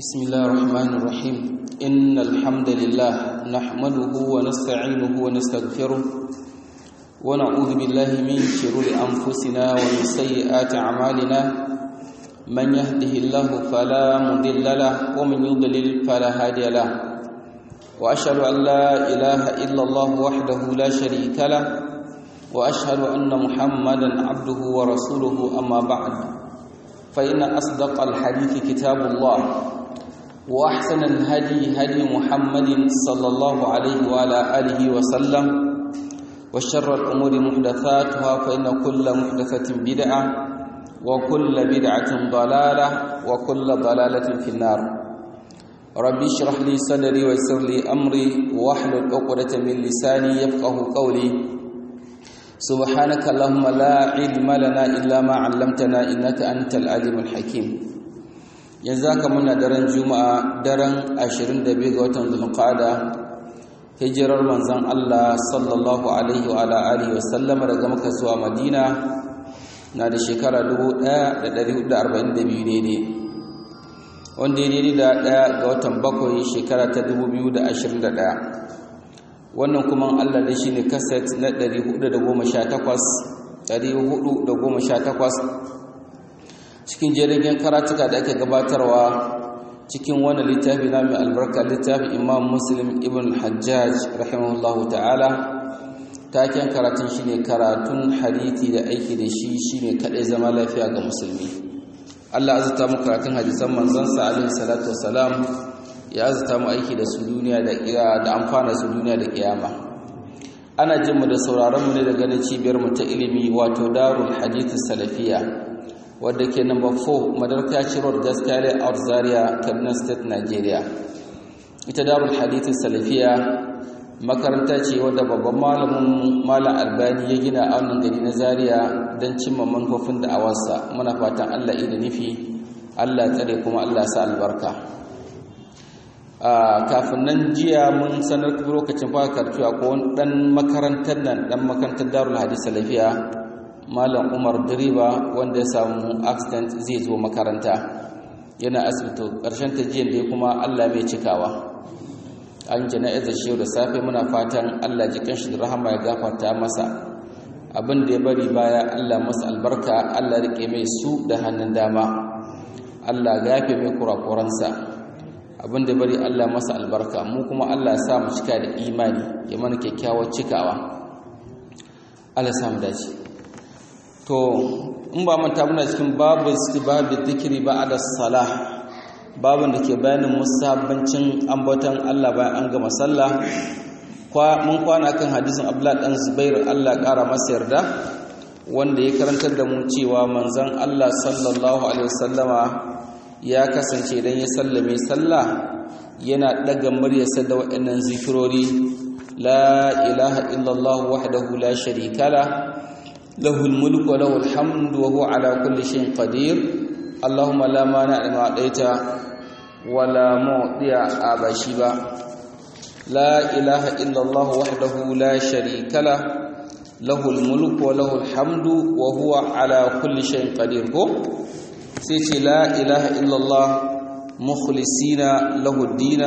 بسم الله الرحمن الرحيم إن الحمد لله نحمده ونستعينه ونستغفره ونعوذ بالله من شرور أنفسنا ومن سيئات أعمالنا من يهده الله فلا مضل له ومن يضلل فلا هادي له وأشهد أن لا إله إلا الله وحده لا شريك له وأشهد أن محمدا عبده ورسوله أما بعد فإن أصدق الحديث كتاب الله وأحسن الهدي هدي محمد صلى الله عليه وعلى آله وسلم وشر الأمور محدثاتها فإن كل محدثة بدعة وكل بدعة ضلالة وكل ضلالة في النار ربي اشرح لي صدري ويسر لي أمري واحلل عقدة من لساني يفقه قولي سبحانك اللهم لا علم لنا إلا ما علمتنا إنك أنت العليم الحكيم yanzu muna daren juma'a daren 22 ga watan zulqa'ada hijirar manzon Allah sallallahu alaihi wa ala alihi wa sallama daga Makka zuwa Madina na da shekara 1442 daidai wanda daidai da daya ga watan bakwai shekara ta 2021 wannan kuma Allah da shi ne kaset na 418 cikin jirgin karatuka da ake gabatarwa cikin wani littafi na mai albarka littafin imam muslim ibn hajjaj rahimahullahu ta'ala taken karatun shi ne karatun hadithi da aiki da shi shi ne kaɗai zama lafiya ga musulmi Allah azuta mu karatun hadisan manzansa alaihi salatu wasalam ya azuta mu aiki da su duniya da amfana su duniya da kiyama ana jin mu da sauraron mu ne da ganin cibiyar mu ta ilimi wato darul hadith salafiya wadda ke number 4 madarkaci road gaskiya out zaria kaduna state nigeria ita darul hadith salafiya makaranta ce wadda babban malamin malam albani ya gina a wannan gari na zaria don cimma manufofin da awarsa muna fatan allah ida nufi allah tsare kuma allah sa albarka kafin nan jiya mun sanar lokacin fara karatu a wani dan makarantar nan dan makarantar darul hadith salafiya malam umar direba wanda ya samu accident zai zo makaranta yana asibiti ƙarshen ta jiyan da kuma allah mai cikawa an jana'izar shi da safe muna fatan allah jikin shi da rahama ya gafarta masa abin da ya bari baya allah masa albarka allah rike mai su da hannun dama allah gafe mai kurakuransa abin da bari Allah masa albarka mu kuma Allah sa mu cika da imani ya mana kyakkyawar cikawa Allah sa mu dace to in ba manta muna cikin babu istibabi dhikri ba'da salah babun da ke bayanin musabbancin ambaton Allah bayan an gama sallah kwa mun kwana kan hadisin Abdullah dan Zubair Allah kara masa yarda wanda ya karantar da mu cewa manzon Allah sallallahu alaihi wasallama ya kasance idan ya sallame sallah yana daga muryarsa da waɗannan zikirori la ilaha illallah wahdahu la sharika la lahul mulku wa lahul hamdu wa huwa ala kulli shay'in qadir allahumma la mani' lima a'taita wa la mu'tiya abashi ba la ilaha illallah wahdahu la sharika la lahul mulku wa lahul hamdu wa huwa ala kulli shay'in qadir ko sai ce la ilaha illallah mukhlisina lahu dina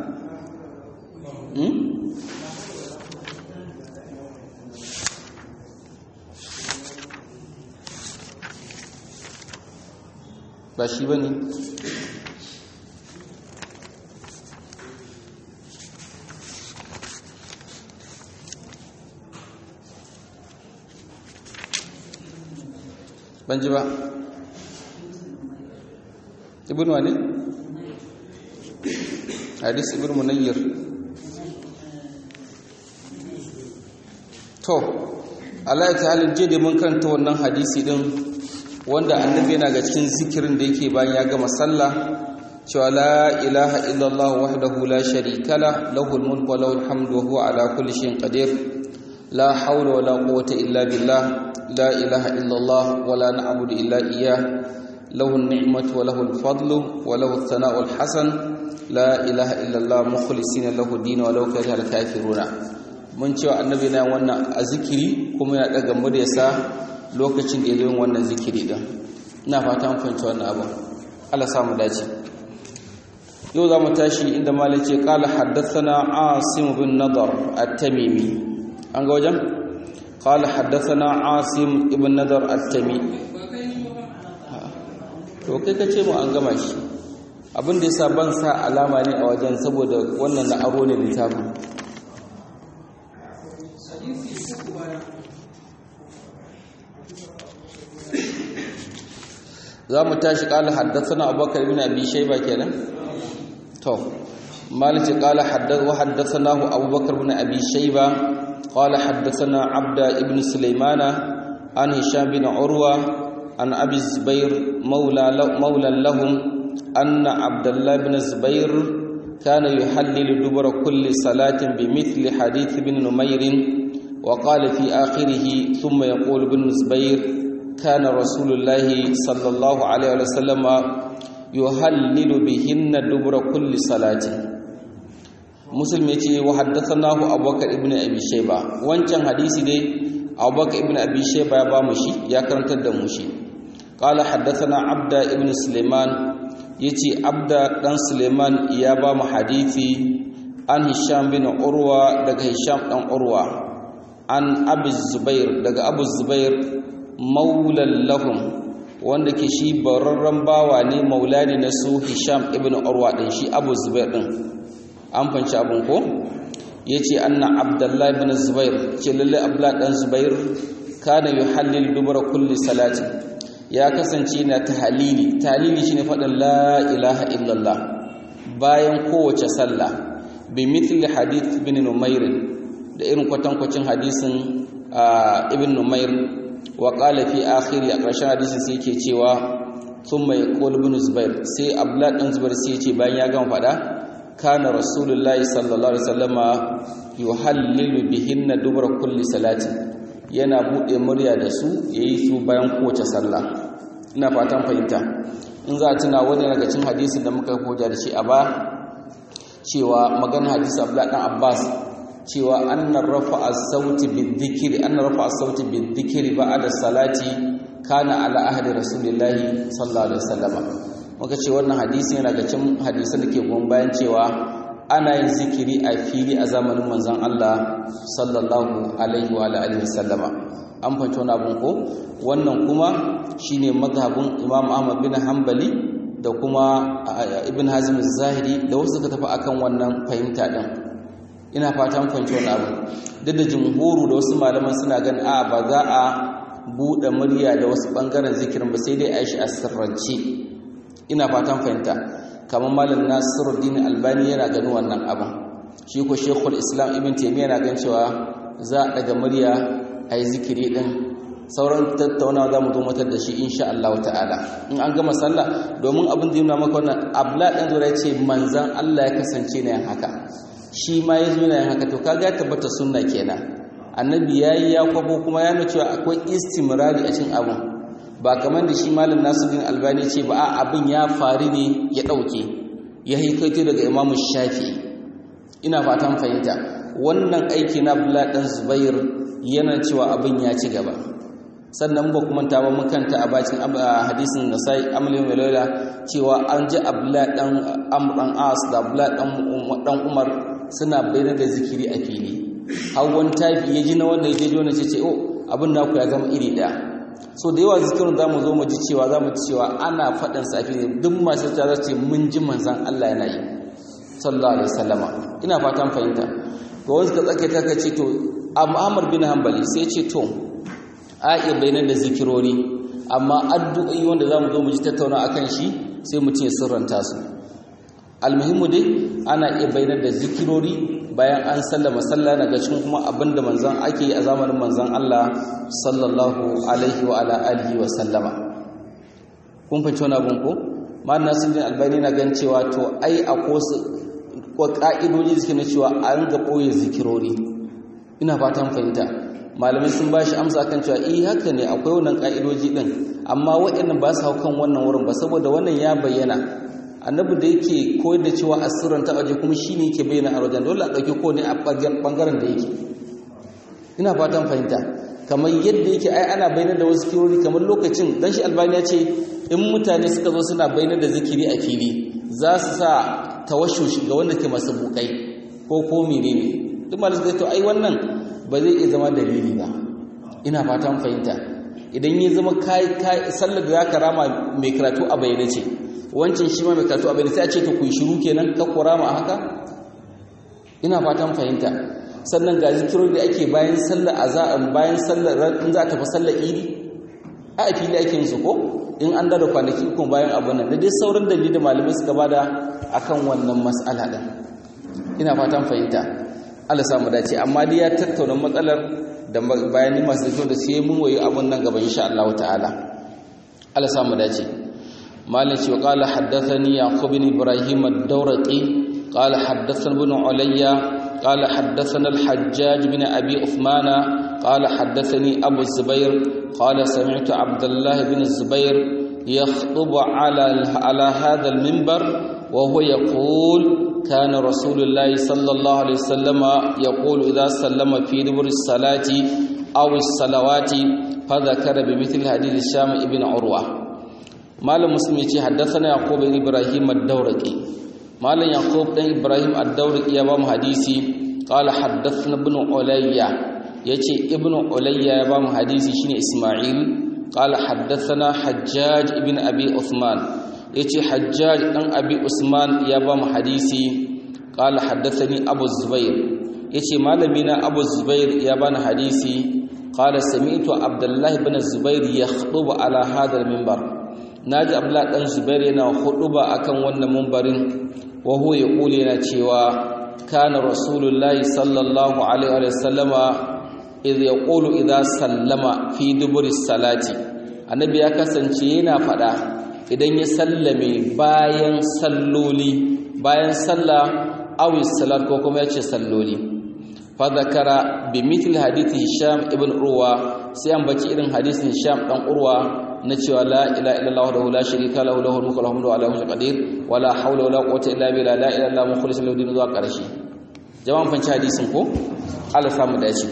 ba shi ba ne ban ji ba ibn wani hadis ibn munayyir to Allah ta halin je da mun karanta wannan hadisi din wanda annabi yana ga cikin zikirin da yake bayan ya gama sallah cewa la ilaha illallah wahdahu la sharika la lahul mulku wa lahul hamdu wa huwa ala kulli shay'in qadir la hawla wa la quwwata illa billah la ilaha illallah wa la na'budu illa iyyah له النعمة وله الفضل وله الثناء الحسن لا إله إلا الله مخلصين له الدين ولو كره الكافرون mun cewa annabi na wannan a zikiri kuma yana daga muryarsa lokacin da ya zo wannan zikiri din ina fata mun fahimci wannan abu Allah samu dace yau za mu tashi inda malai ce kala haddathana asim bin nadar at-tamimi an ga wajen kala haddathana asim ibn nadar at-tamimi to kai ka ce mu an gama shi abin da yasa ban sa alama ne a wajen saboda wannan na aro ne littafin za mu tashi kala haddathana abubakar ibn abi shayba kenan to malik qala haddath wa haddathanahu abubakar ibn abi shayba qala haddathana abda ibn sulaymana an hisham bin urwa an abi zubair mawla mawla lahum anna abdullah ibn zubair kana yuhallilu dubura kulli salatin bimithli hadith ibn numayr وقال في آخره ثم يقول ابن زبير كان رسول الله صلى الله عليه وسلم yuhallilu bihinna dubura kulli salati muslim yace wa haddathanahu abubakar ibn abi shayba wancan hadisi dai abubakar ibn abi shayba ya ba mu shi ya karantar da mu shi qala haddathana abda ibn sulaiman yace abda dan sulaiman ya ba mu hadisi an hisham bin urwa daga hisham dan urwa an abu zubair daga abu zubair maulan lahum wanda ke shi bararren bawa ne maula ne na su hisham ibn urwa din shi abu zubair din an fanci abun ko yace anna abdullahi ibn zubair ce lalle abdullah dan zubair kana yuhallil dubura kulli salati ya kasance na tahlili tahlili shine faɗin la ilaha illallah bayan kowace sallah bi mithli hadith ibn numair da irin kwatankwacin hadisin ibn numair wa qala fi akhiri a ƙarshen hadisin sai yake cewa thumma yaqul ibn zubair sai abdullah dan zubair sai yace bayan ya gama fada kana rasulullahi sallallahu alaihi wasallama yuhallilu bihinna dubra kulli salati yana bude murya da su yayi su bayan kowace sallah ina fatan fahimta in za a tuna wani daga cikin hadisin da muka hoja da shi a ba cewa magana hadisi abdullah dan abbas cewa annar rafa as-sauti bidhikri annar rafa as-sauti bidhikri ba'da salati kana ala ahdi rasulillahi sallallahu alaihi wasallam muka ce wannan hadisi yana ga cikin hadisan da ke gon bayan cewa ana yin zikiri a fili a zamanin manzon Allah sallallahu alaihi wa alihi wasallam an fahimci wannan abun ko wannan kuma shine mazhabin Imam Ahmad bin Hanbali da kuma Ibn Hazm az-Zahiri da wasu suka tafi akan wannan fahimta din ina fatan fahimci wani abu duk da jumhuru da wasu malaman suna gan a ba za a buɗe murya da wasu ɓangaren zikirin ba sai dai a shi a sirrance ina fatan fahimta kamar malam nasiruddin albani yana ganin wannan abin shi ko shekul islam ibn taimiyya yana gan cewa za a daga murya a yi zikiri ɗin sauran tattaunawa za mu zo matar da shi insha Allah ta'ala in an gama sallah domin abin da yana maka wannan abla ɗan zura ce manzan Allah ya kasance na yin haka shi ma ya zo yana yin haka to kaga tabbata sunna kenan annabi yayi ya kwabo kuma ya nuna cewa akwai istimrari a cikin abin ba kamar da shi malam Nasiruddin Albani ce ba a abin ya faru ne ya dauke ya haikaito daga Imam Shafi'i ina fatan fahimta wannan aiki na Abdullah dan Zubair yana cewa abin ya ci gaba sannan ba kuma ta ba mun kanta a bakin hadisin Nasai Amli Malaila cewa an ji Abdullah dan Amr dan As da Abdullah dan Umar suna bayyana da zikiri a fili hawan tafi ya ji na wanda ya je wanda ce ce oh abin naku ya zama iri daya so da yawa zikirin za mu zo mu ji cewa za mu ji cewa ana faɗin sa a fili duk masu ta ce mun ji manzan Allah yana yi sallallahu alaihi wasallama ina fatan fahimta ga wasu ka tsake ta ce to Ahmad bin Hanbali sai ce to a iya bayyana da zikirori amma addu'o'i wanda za mu zo mu ji tattauna akan shi sai mutum ya sirranta su almuhimmu dai ana iya bayyana da zikirori bayan an sallama sallah daga cikin kuma abinda manzon ake yi a zamanin manzon Allah sallallahu alaihi wa ala alihi wa sallama kun fahimci wannan abun ko ma'ana sun jin albani na gan cewa to ai akwai ko ka'idoji suke na cewa an ga boye zikirori ina fatan fahimta malamai sun bashi amsa kan cewa eh haka ne akwai wannan ka'idoji din amma waɗannan ba su hau kan wannan wurin ba saboda wannan ya bayyana annabi da yake koyar da cewa asirin ta waje kuma shi ne yake bayyana a wajen dole a ɗauki ko ne a ɓangaren da yake ina fatan fahimta kamar yadda yake ai ana bayyana da wasu kirori kamar lokacin dan shi albani ya ce in mutane suka zo suna bayyana da zikiri a fili za su sa tawashush ga wanda ke masu bukai ko ko menene duk malamai suka to ai wannan ba zai iya zama dalili ba ina fatan fahimta idan ya zama kai kai sallar da zaka rama mai karatu a bayyane ce wancan shi ma mai karatu a bayyane sai a ce to ku shiru kenan ka kurama haka ina fatan fahimta sannan ga zikirori da ake bayan sallar azan bayan sallar in za ta fi sallar idi a fili ake yin su ko in an dada kwanaki uku bayan abu nan da dai sauran dalili da malamai suka bada akan wannan mas'ala din ina fatan fahimta Allah samu dace amma dai ya tattauna matsalar da bayani masu zuwa da sai mun wayi abun nan gaba insha Allah ta'ala Allah samu dace مالك وقال حدثني يعقوب بن إبراهيم الدورقي قال حدثنا ابن عليا قال حدثنا الحجاج بن أبي عثمان قال حدثني أبو الزبير قال سمعت عبد الله بن الزبير يخطب على على هذا المنبر وهو يقول كان رسول الله صلى الله عليه وسلم يقول إذا سلم في دبر الصلاة أو الصلوات فذكر بمثل حديث الشام ابن عروة malam muslim yace haddathana yaqub ibn ibrahim ad-dawraqi malam yaqub dan ibrahim ad-dawraqi ya ba mu hadisi qala haddathana ibn ulayya yace ibn ulayya ya ba mu hadisi shine isma'il qala haddathana hajjaj ibn abi uthman yace hajjaj dan abi usman ya ba mu hadisi qala haddathani abu zubair yace malamina abu zubair ya bani hadisi qala sami'tu abdullah ibn zubair yakhutubu ala hadha al-minbar naji abdullah dan zubair yana huduba akan wannan mumbarin wa huwa yaqulu yana cewa kana rasulullahi sallallahu alaihi wa sallama idh yaqulu idha sallama fi duburi salati annabi ya kasance yana fada idan ya sallame bayan salloli bayan sallah awi salat ko kuma yace salloli fa zakara bi mithl hadith hisham ibn urwa sai an baci irin hadisin hisham dan urwa na cewa la ilaha illallah wa la sharika lahu lahul mulku wa lahul hamdu ala kulli qadir wa la hawla wa la quwwata illa billah la ilaha illallah mukhlishan lahu din zuwa karshe jama'an fanci hadisin ko Allah samu dace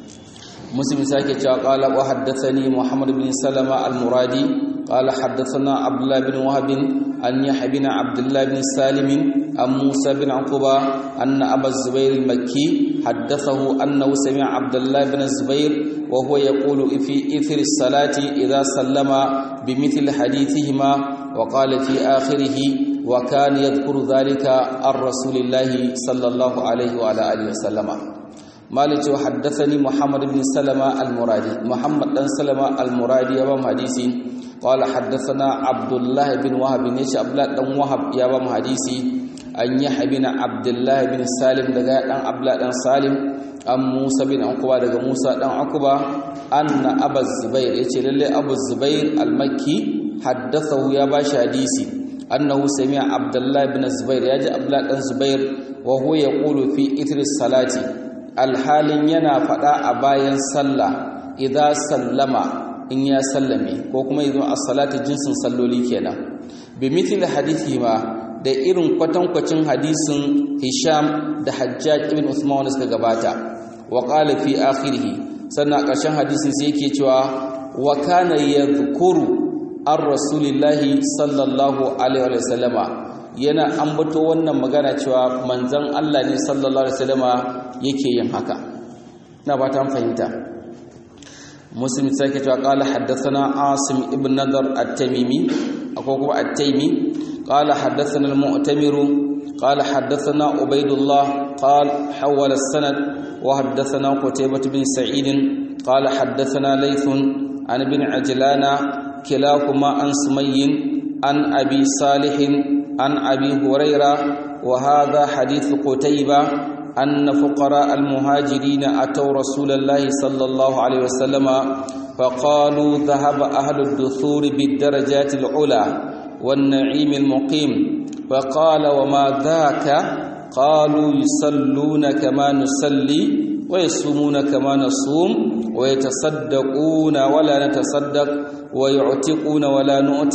مسلم ساكي قال وحدثني محمد بن سلمة المرادي قال حدثنا عبد الله بن وهب أن يحيى بن عبد الله بن سالم عن موسى بن عقبة أن أبا الزبير المكي حدثه أنه سمع عبد الله بن الزبير وهو يقول في إثر الصلاة إذا سلم بمثل حديثهما وقال في آخره وكان يذكر ذلك عن رسول الله صلى الله عليه وعلى آله وسلم مالك وحدثني محمد بن سلمة المرادي محمد بن سلمة المرادي يا حديثي قال حدثنا عبد الله بن وهب بن عبد الله بن وهب يا حديثي أن يحيى بن عبد الله بن سالم دغا دان عبد الله بن سالم أم موسى بن عقبة دغا موسى بن عقبة أن أبا الزبير يتي لله أبو الزبير المكي حدثه يا باش حديثي أنه سمع عبد الله بن الزبير يجي عبد الله بن الزبير وهو يقول في إثر الصلاة alhalin yana faɗa a bayan sallah idza sallama in ya sallame ko kuma yanzu as-salatu jinsin salloli kenan bi mithli hadithi ma da irin kwatankwacin hadisin Hisham da Hajjaj ibn Usman wanda suka gabata wa qala fi akhirih sannan ƙarshen hadisin sai yake cewa wa kana yadhkuru ar rasulillahi sallallahu alaihi wa sallama yana ambato wannan magana cewa manzon Allah ne sallallahu alaihi wasallama yake yin haka ina ba ta fahimta muslim sake cewa qala haddathana asim ibn nadar at-tamimi akwai kuma at-taimi qala haddathana al-mu'tamiru qala haddathana ubaydullah qala hawala as-sanad wa haddathana qutaybah bin sa'id qala haddathana laythun an ibn ajlana kilahuma an sumayyin an abi salihin عن أبي هريرة وهذا حديث قتيبة أن فقراء المهاجرين أتوا رسول الله صلى الله عليه وسلم فقالوا ذهب أهل الدثور بالدرجات العلى والنعيم المقيم فقال وما ذاك قالوا يصلون كما نصلي ويصومون كما نصوم ويتصدقون ولا نتصدق ويعتقون ولا نعتق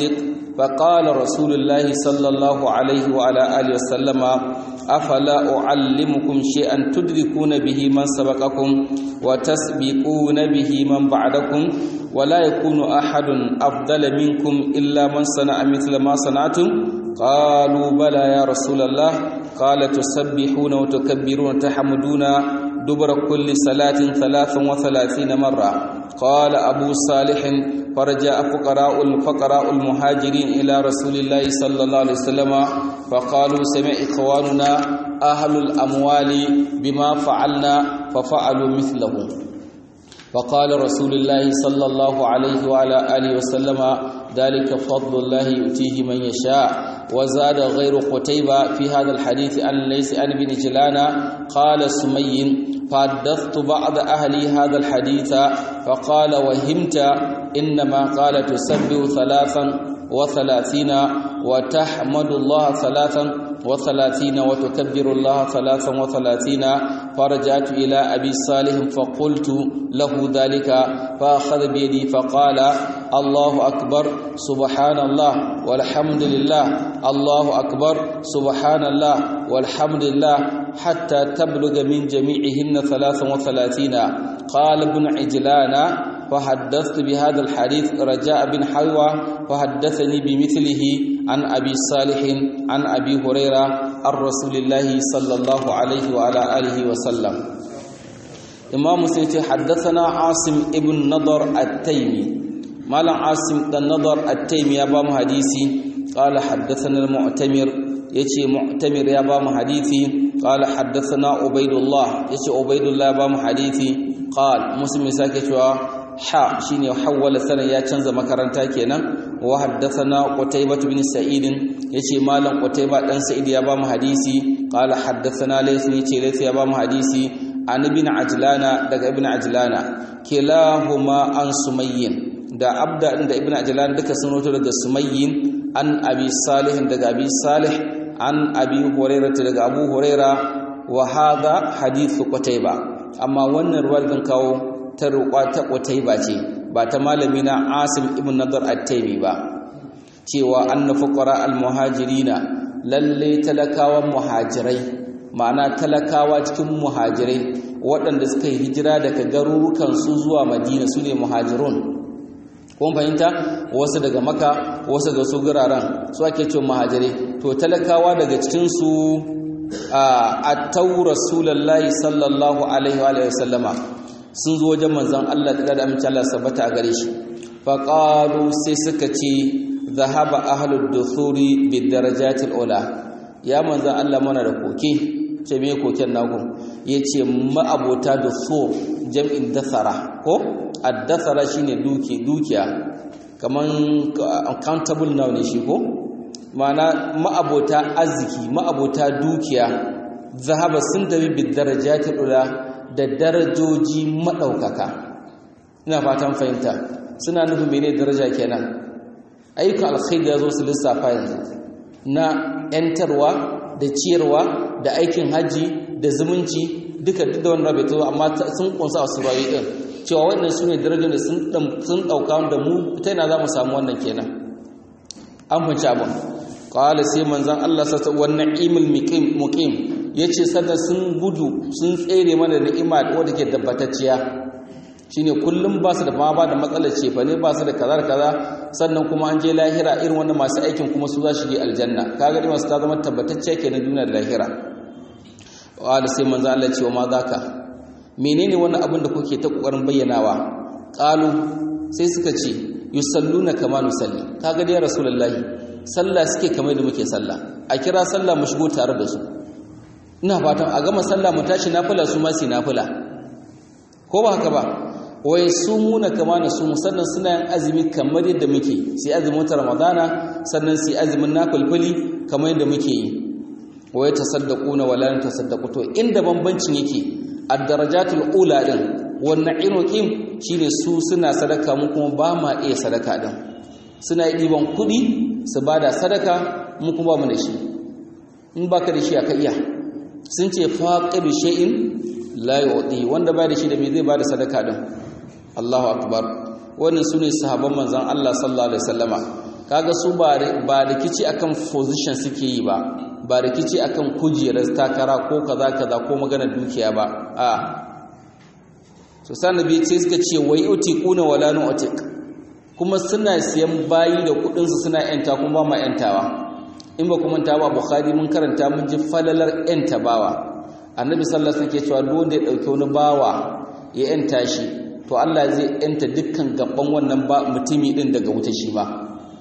فقال رسول الله صلى الله عليه وعلى آله وسلم أفلا أعلمكم شيئا تدركون به من سبقكم وتسبقون به من بعدكم ولا يكون أحد أفضل منكم إلا من صنع مثل ما صنعتم قالوا بلى يا رسول الله قال تسبحون وتكبرون وتحمدون دبر كل صلاة ثلاث وثلاثين مرة قال أبو صالح فرجع فقراء الفقراء المهاجرين إلى رسول الله صلى الله عليه وسلم فقالوا سمع إخواننا أهل الأموال بما فعلنا ففعلوا مثله فقال رسول الله صلى الله عليه وعلى آله وسلم ذلك فضل الله يؤتيه من يشاء وزاد غير قتيبة في هذا الحديث أن ليس أن بن جلانا قال سمي فحدثت بعض أهلي هذا الحديث فقال وهمت إنما قال تسبح ثلاثا وثلاثين وتحمد الله ثلاثا وثلاثين وتكبر الله ثلاثا وثلاثين فرجعت إلى أبي صالح فقلت له ذلك فأخذ بيدي فقال الله أكبر سبحان الله والحمد لله الله أكبر سبحان الله والحمد لله حتى تبلغ من جميعهن ثلاثا وثلاثين قال ابن عجلان فحدثت بهذا الحديث رجاء بن حلوى فحدثني بمثله عن أبي صالح عن أبي هريرة عن رسول الله صلى الله عليه وعلى آله وسلم إمام مسلم حدثنا عاصم ابن نضر التيمي مالا عاصم بن نضر التيمي يا بام حديثي قال حدثنا المعتمر يتي معتمر يا بام حديثي قال حدثنا عبيد الله يتي عبيد الله يا بام حديثي قال مسلم ساكي ha shine hawwala sanan ya canza makaranta kenan wa haddathana qutaybah bin sa'id yace malam qutaybah dan sa'id ya ba mu hadisi qala haddathana layth yace layth ya ba mu hadisi an ibn ajlana daga ibn ajlana kilahuma an sumayyin da abda da ibn ajlana duka sun rawaito daga sumayyin an abi salih daga abi salih an abi hurairah daga abu hurairah wa hadha hadithu qutaybah amma wannan ruwar zan kawo ta roƙa ta ba ce ba ta malami na asim ibn nadar at-taymi ba cewa anna fuqara al-muhajirina lalle talakawan muhajirai ma'ana talakawa cikin muhajirai waɗanda suka yi hijira daga garurukan su zuwa madina su ne muhajirun kun fahimta wasu daga maka wasu daga su guraren su ake cewa muhajirai to talakawa daga cikin su a tau rasulullahi sallallahu alaihi wa sallama sun zo wajen manzan Allah da da amince Allah sabata a gare shi faqalu sai suka ce zahaba ahlud duthuri bid darajatil ula ya manzan Allah mana da koke ce me koken naku yace ma'abota duthur jam'in dathara ko ad-dathara shine duki dukiya kaman accountable now ne shi ko ma'ana ma'abota arziki ma'abota dukiya zahaba sun tafi bid darajatil ula da darajoji maɗaukaka ina fatan fahimta suna nufin mene daraja kenan ayyukan alkhairi ya zo su lissafa yanzu na ‘yantarwa da ciyarwa da aikin hajji da zumunci duka duk da wani rabe ta amma sun kunsa a surayi ɗin cewa wannan su ne darajar da sun ɗauka da mu ta yana za mu samu wannan kenan an fahimci abin ƙawala sai manzan Allah sassa wannan imil mukim ya ce sannan sun gudu sun tsere mana ni'ima wadda ke tabbatacciya shine kullum ba su da ma ba da matsalar cefa ne ba su da kaza kaza sannan kuma an je lahira irin wannan masu aikin kuma su za su je aljanna kaga dai masu ta zama tabbatacciya ke na duniya da lahira wa da sai manzo Allah ce wa ma zaka menene wannan abin da kuke ta kokarin bayyanawa qalu sai suka ce yusalluna kama nusalli kaga dai rasulullahi sallah suke kamar da muke sallah a kira sallah mu shigo tare da su ina fatan a gama sallah mu tashi nafila su ma su nafila ko ba haka ba wai su muna kama na su sannan suna yin azumi kamar yadda muke sai azumin ta ramadana sannan sai azumin nafilfili kamar yadda muke yi wai tasaddaquna wala tasaddaqu to inda bambancin yake ad-darajatul ula din wannan inuqim shine su suna sadaka mu kuma ba ma iya sadaka din suna yi diban kudi su bada sadaka mu kuma ba mu da shi in baka da shi aka iya sun ce faqidu shay'in la yu'ti wanda bai da shi da me zai bada sadaka din Allahu akbar wannan sune sahabban manzon Allah sallallahu alaihi wasallama kaga su ba rikici akan position suke yi ba ba rikici akan kujerar takara ko kaza kaza ko magana dukiya ba a so sanabi ce suka ce wai utiquna wala nu'tiq kuma suna siyan bayi da kudin su suna yanta kuma ba ma yantawa in ba kuma ta ba bukhari mun karanta mun ji falalar yanta bawa annabi sallallahu alaihi wasallam ke cewa duk wanda ya dauke wani bawa ya yanta shi to Allah zai yanta dukkan gaban wannan ba mutumi din daga wuta shi ba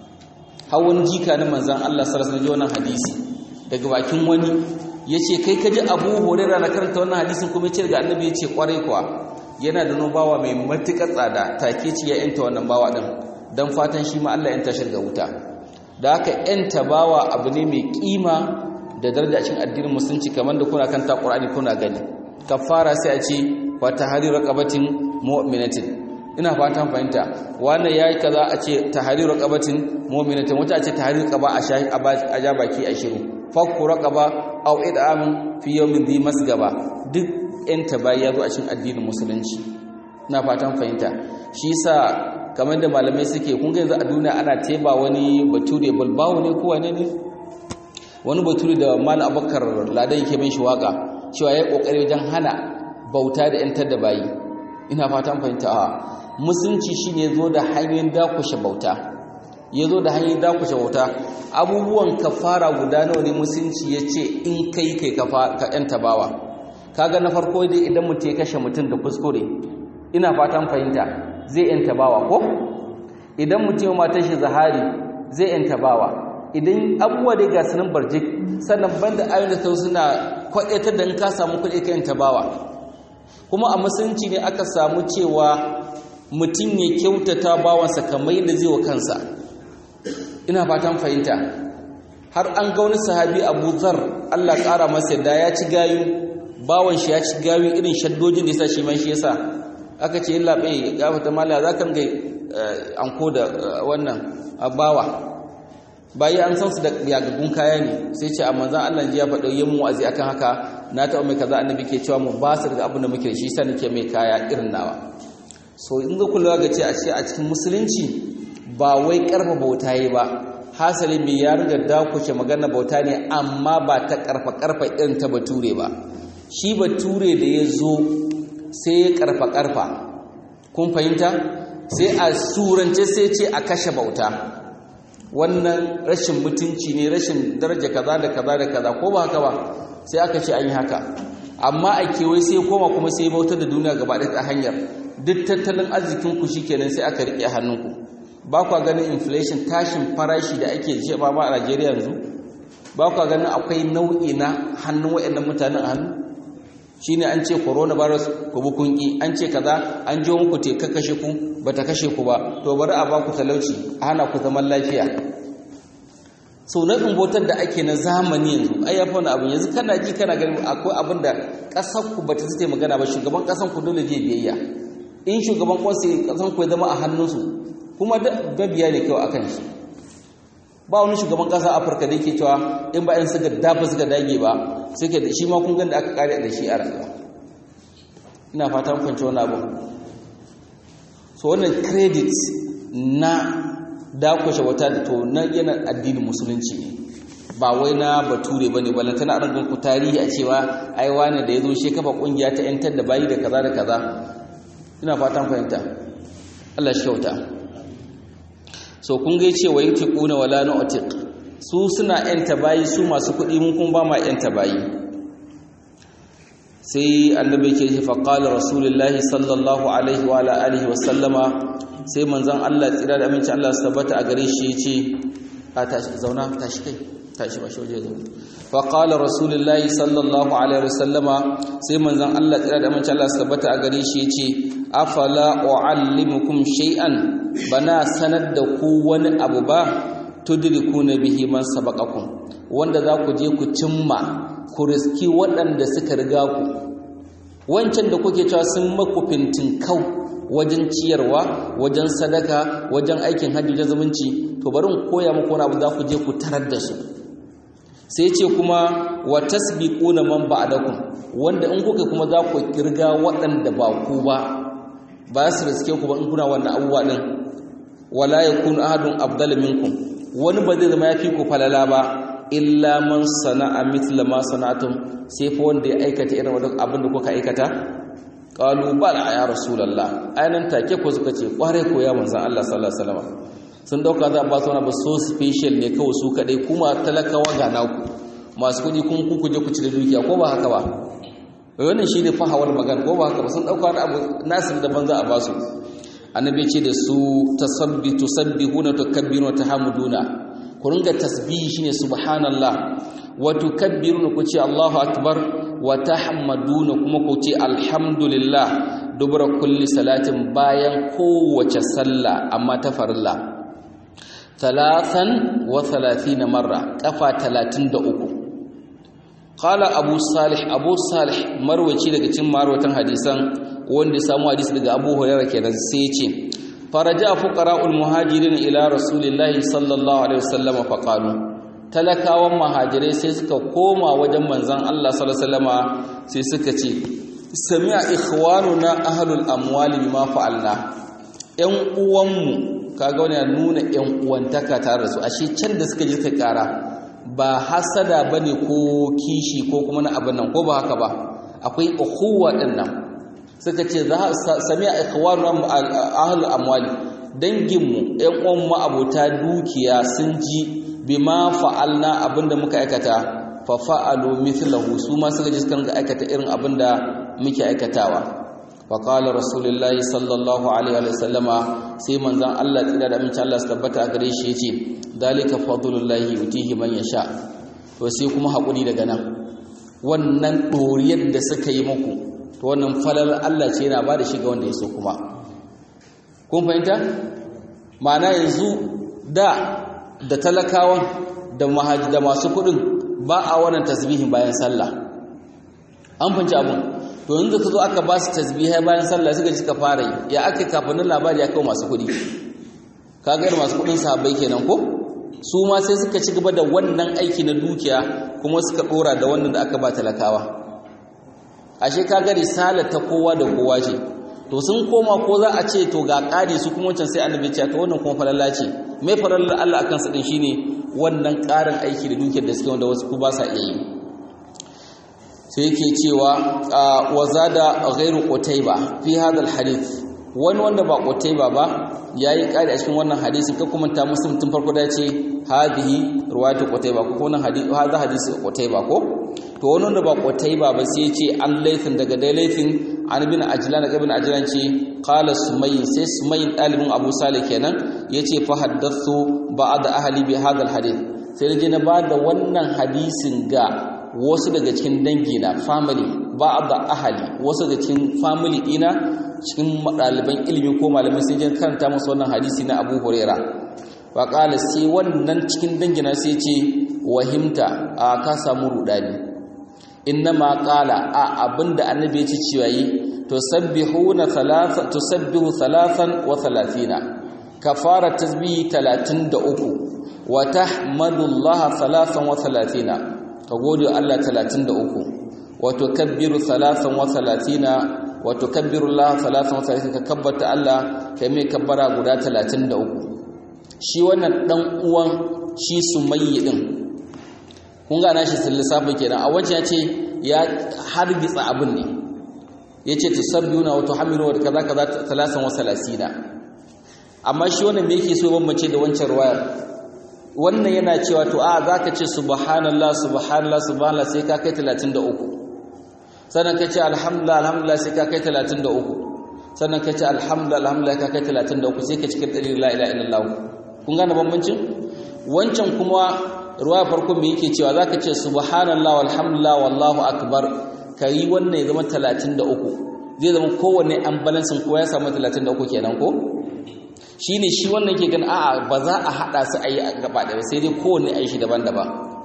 hawan jika na manzon Allah sallallahu alaihi wasallam hadisi daga bakin wani yace kai ka ji Abu Hurairah na karanta wannan hadisin kuma yace daga annabi yace kwarai kuwa yana da bawa mai matukar tsada take ci ya yanta wannan bawa din dan fatan shi ma Allah yanta shi daga wuta da haka yanta bawa abu ne mai kima da daraja cikin addinin musulunci kamar da kuna kanta Qur'ani kuna gani kafara sai a ce wa tahrir raqabatin mu'minatin ina fatan fahimta wannan yayi kaza a ce tahrir raqabatin mu'minatin wata a ce tahrir qaba a shahi a ja baki a shiru fakku raqaba aw id'am fi yawmin dhi masgaba duk yan tabayi yazo a cikin addinin musulunci ina fatan fahimta shi yasa kamar da malamai suke kun ga yanzu a duniya ana teba wani bature balbawo ne ko wane ne wani bature da mal abakar ladan yake bin shi waka cewa yayi kokari wajen hana bauta da yantar da bayi ina fatan fahimta a musulunci shine zo da hanyoyin dakushe bauta ya zo da hanyoyin dakushe bauta abubuwan kafara guda nawa ne musulunci ya ce in kai kai ka yanta bawa kaga na farko dai idan mutum ya kashe mutum da kuskure ina fatan fahimta zai yanta bawa ko idan mutum ya matar shi zahari zai yanta bawa idan abubuwa dai ga sunan barjik sannan banda ayoyin da suna kwaɗaitar da in ka samu kuɗi ka yanta bawa kuma a musulunci ne aka samu cewa mutum ya kyautata bawansa kamar yadda zai wa kansa ina fatan fahimta har an ga wani sahabi abu zar allah ƙara masa da ya ci gayu bawan shi ya ci gayu irin shaddojin da ya sa shi man shi ya sa aka ce yin laɓe ya gafata mala za ka ga anko da wannan bawa bayi an san su da yagagun kaya ne sai ce amma zan allah ji ya faɗa yin mu'azi akan haka na taɓa mai kaza annabi ke cewa mu ba su daga abin da muke da shi sa nake mai kaya irin nawa so in ga kula ga ce a ce a cikin musulunci ba wai karfa bauta yi ba hasali mai ya riga dakushe magana bauta ne amma ba ta karfa karfa irin ta bature ba shi bature da ya zo sai ya karfa karfa kun fahimta sai a surance sai ce a kashe bauta wannan rashin mutunci ne rashin daraja kaza da kaza da kaza ko ba haka ba sai aka ce an yi haka amma a kewaye sai koma kuma sai bautar da duniya gaba ɗaya ta hanyar duk tattalin arzikin ku shikenan sai aka rike hannunku ba kwa ganin inflation tashin farashi da ake ji ba ma a Najeriya yanzu ba kwa ganin akwai nau'i na hannun waɗannan mutanen a hannu shine an ce coronavirus ku bi kunki an ce kaza an jo muku te kashe ku bata kashe ku ba to bari a ba ku talauci a hana ku zaman lafiya sau na bautar da ake na zamani yanzu ai ya wani abin yanzu kana ji kana ganin akwai abin da ƙasar ku bata zai magana ba shugaban ƙasar ku dole zai biyayya in shugaban kwanse ƙasar ku ya zama a hannunsu kuma da biya ne kawai akan shi ba wani shugaban ƙasa afirka da yake cewa in ba yan suka dafa suka dage ba suke da shi ma kun da aka kare da shi a rayuwa ina fata mun fahimci wannan abu so wannan credit na dakushe wata da to na yana addinin musulunci ne ba wai na bature ba ne balanta na rangon ku tarihi a cewa ai wani da ya zo shi kafa kungiya ta yantar da bayi da kaza da kaza ina fatan fahimta Allah shi kyauta so kun ga ce wa yutiquna wala nu'tiq su suna yanta bayi su masu kuɗi mun kun ba ma yanta bayi sai annabi ke ce fa qala rasulullahi sallallahu alaihi wa ala alihi wa sallama sai manzon Allah tsira da aminci Allah su tabbata a gare shi yace a tashi zauna tashi kai tashi ba shi waje zauna fa qala rasulullahi sallallahu alaihi wa sallama sai manzon Allah tsira da aminci Allah su tabbata a gare shi yace afala uallimukum shay'an bana sanar da ku wani abu ba tudrikuna bihi man sabaqakum wanda za ku je ku cimma ku riski waɗanda suka riga ku wancan da kuke cewa sun maku kau wajen ciyarwa wajen sadaka wajen aikin hajji da zumunci to bari in koya muku wani abu za ku je ku tarar da su sai ce kuma wa tasbiquna man ba'dakum wanda in kuka kuma za ku kirga waɗanda ba ku ba ba su riske ku ba in kuna wannan abubuwa din wala yakun ahadun afdal minkum wani ba zai zama ya fi ku falala ba illa man sana'a mithla ma sana'atum sai fa wanda ya aikata irin wannan abin da kuka aikata qalu bala ya rasulullah ayan take ko suka ce kware ko ya manzon Allah sallallahu alaihi wasallam sun dauka za ba su wani ba so special ne kawai su kadai kuma talakawa ga naku masu kudi kun ku kuje ku ci da dukiya ko ba haka ba wannan shine fahawar magana ko ba haka ba sun dauka wani abu nasin daban za a ba su annabi ce da su tasabbi tusabbihuna tukabbiruna tahamuduna ku ringa tasbihi shine subhanallah wa tukabbiruna ku ce Allahu akbar wa tahmaduna kuma ku ce alhamdulillah dubra kulli salatin bayan kowace sallah amma ta farilla talatan wa 30 marra kafa 33 qala abu salih abu salih marwaci daga cikin marwatan hadisan wanda ya samu hadisi daga abu hurairah kenan sai ya ce faraja fuqara'ul muhajirin ila rasulillahi sallallahu alaihi wasallam faqalu talakawan muhajirai sai suka koma wajen manzon Allah sallallahu alaihi wasallama sai suka ce sami'a ikhwanuna ahlul amwali bima fa'alna yan uwanmu kaga wani nuna yan uwantaka tare da su ashe can da suka je suka kara ba hasada bane ko kishi ko kuma na abin nan ko ba haka ba akwai ukhuwa din nan suka ce za sami'a ikhwanu ahlul amwali danginmu ƴan uwan mu abota dukiya sun ji bima fa'alna abinda muka aikata fa fa'alu mithlahu su ma suka ji suka aikata irin abinda muke aikatawa wa qala rasulullahi sallallahu alaihi wa sallama sai manzon Allah tsira da amincin Allah su tabbata gare shi yace dalika fadlullahi yutihi man yasha to sai kuma hakuri daga nan wannan doriyar da suka yi muku to wannan falal Allah ce yana ba da shi ga wanda ya so kuma kun fahimta ma'ana yanzu da da talakawan da mahaji da masu kudin ba a wannan tasbihin bayan sallah an fahimci abun to yanzu ka zo aka ba su tasbihai bayan sallah suka ji ka fara yi ya aka kafinin labari ya kawo masu kudi kaga irin masu kudin sahabbai kenan ko su ma sai suka ci gaba da wannan aiki na dukiya kuma suka dora da wannan da aka ba talakawa ashe kaga risala ta kowa da kowa ce to sun koma ko za a ce to ga ƙari su kuma wancan sai annabi ce to wannan kuma falalla ce mai falalla Allah akan su din shine wannan ƙarin aiki da dukiyar da suke wanda wasu ku ba sa iya yi sai yake cewa wa zada ghairu qutayba fi hadha alhadith wani wanda ba qutayba ba yayi ƙari a cikin wannan hadisin ka kuma ta muslim tun farko da ce hadhihi riwayatu qutayba ko wannan hadisi hadha hadisi qutayba ko to wani wanda ba qutayba ba sai ce an laifin daga dai laifin an bin ajlan ibn ajlan ce qala sumayy sai sumayy dalibin abu salih kenan yace fa haddathu ba'd ahli bi hadha alhadith sai je na ba da wannan hadisin ga wasu daga cikin dangi na family ba'd ahli wasu daga cikin family ina cikin ɗaliban ilimi ko malamai sai je karanta musu wannan hadisi na Abu Huraira wa qala sai wannan cikin dangina sai ce wahimta a ka samu rudani innama qala a abinda annabi ya ci cewa yi tusabbihuna thalatha tusabbihu thalathan wa thalathina kafara tasbihi 33 wa tahmadullaha thalathan wa thalathina ka gode Allah 33 wa tukabbiru thalathan wa thalathina wa tukabbiru Allah thalathan wa thalathina ka kabbata Allah kai mai kabbara guda 33 shi wannan dan uwan shi sumayyi din kun ga nashi lissafin kenan a wancan ya ce ya hargitsa abin ne ya ce tusabbihuna wa tuhammidu wa kaza kaza talasan wa salasina amma shi wannan me yake so bambance da wancan ruwayar wannan yana cewa to a zaka ce subhanallah subhanallah subhanallah sai ka kai 33 sannan ka ce alhamdulillah alhamdulillah sai ka kai 33 sannan ka ce alhamdulillah alhamdulillah ka kai 33 sai ka cikin dalil la ilaha illallah kun gane bambancin wancan kuma ruwa farko me yake cewa zaka ce subhanallah walhamdulillah wallahu akbar kai wannan ya zama 33 zai zama kowanne an balansin ko ya samu 33 kenan ko shine shi wannan yake gan a'a ba za a hada su ayi gaba da sai dai kowanne ayi shi daban-daban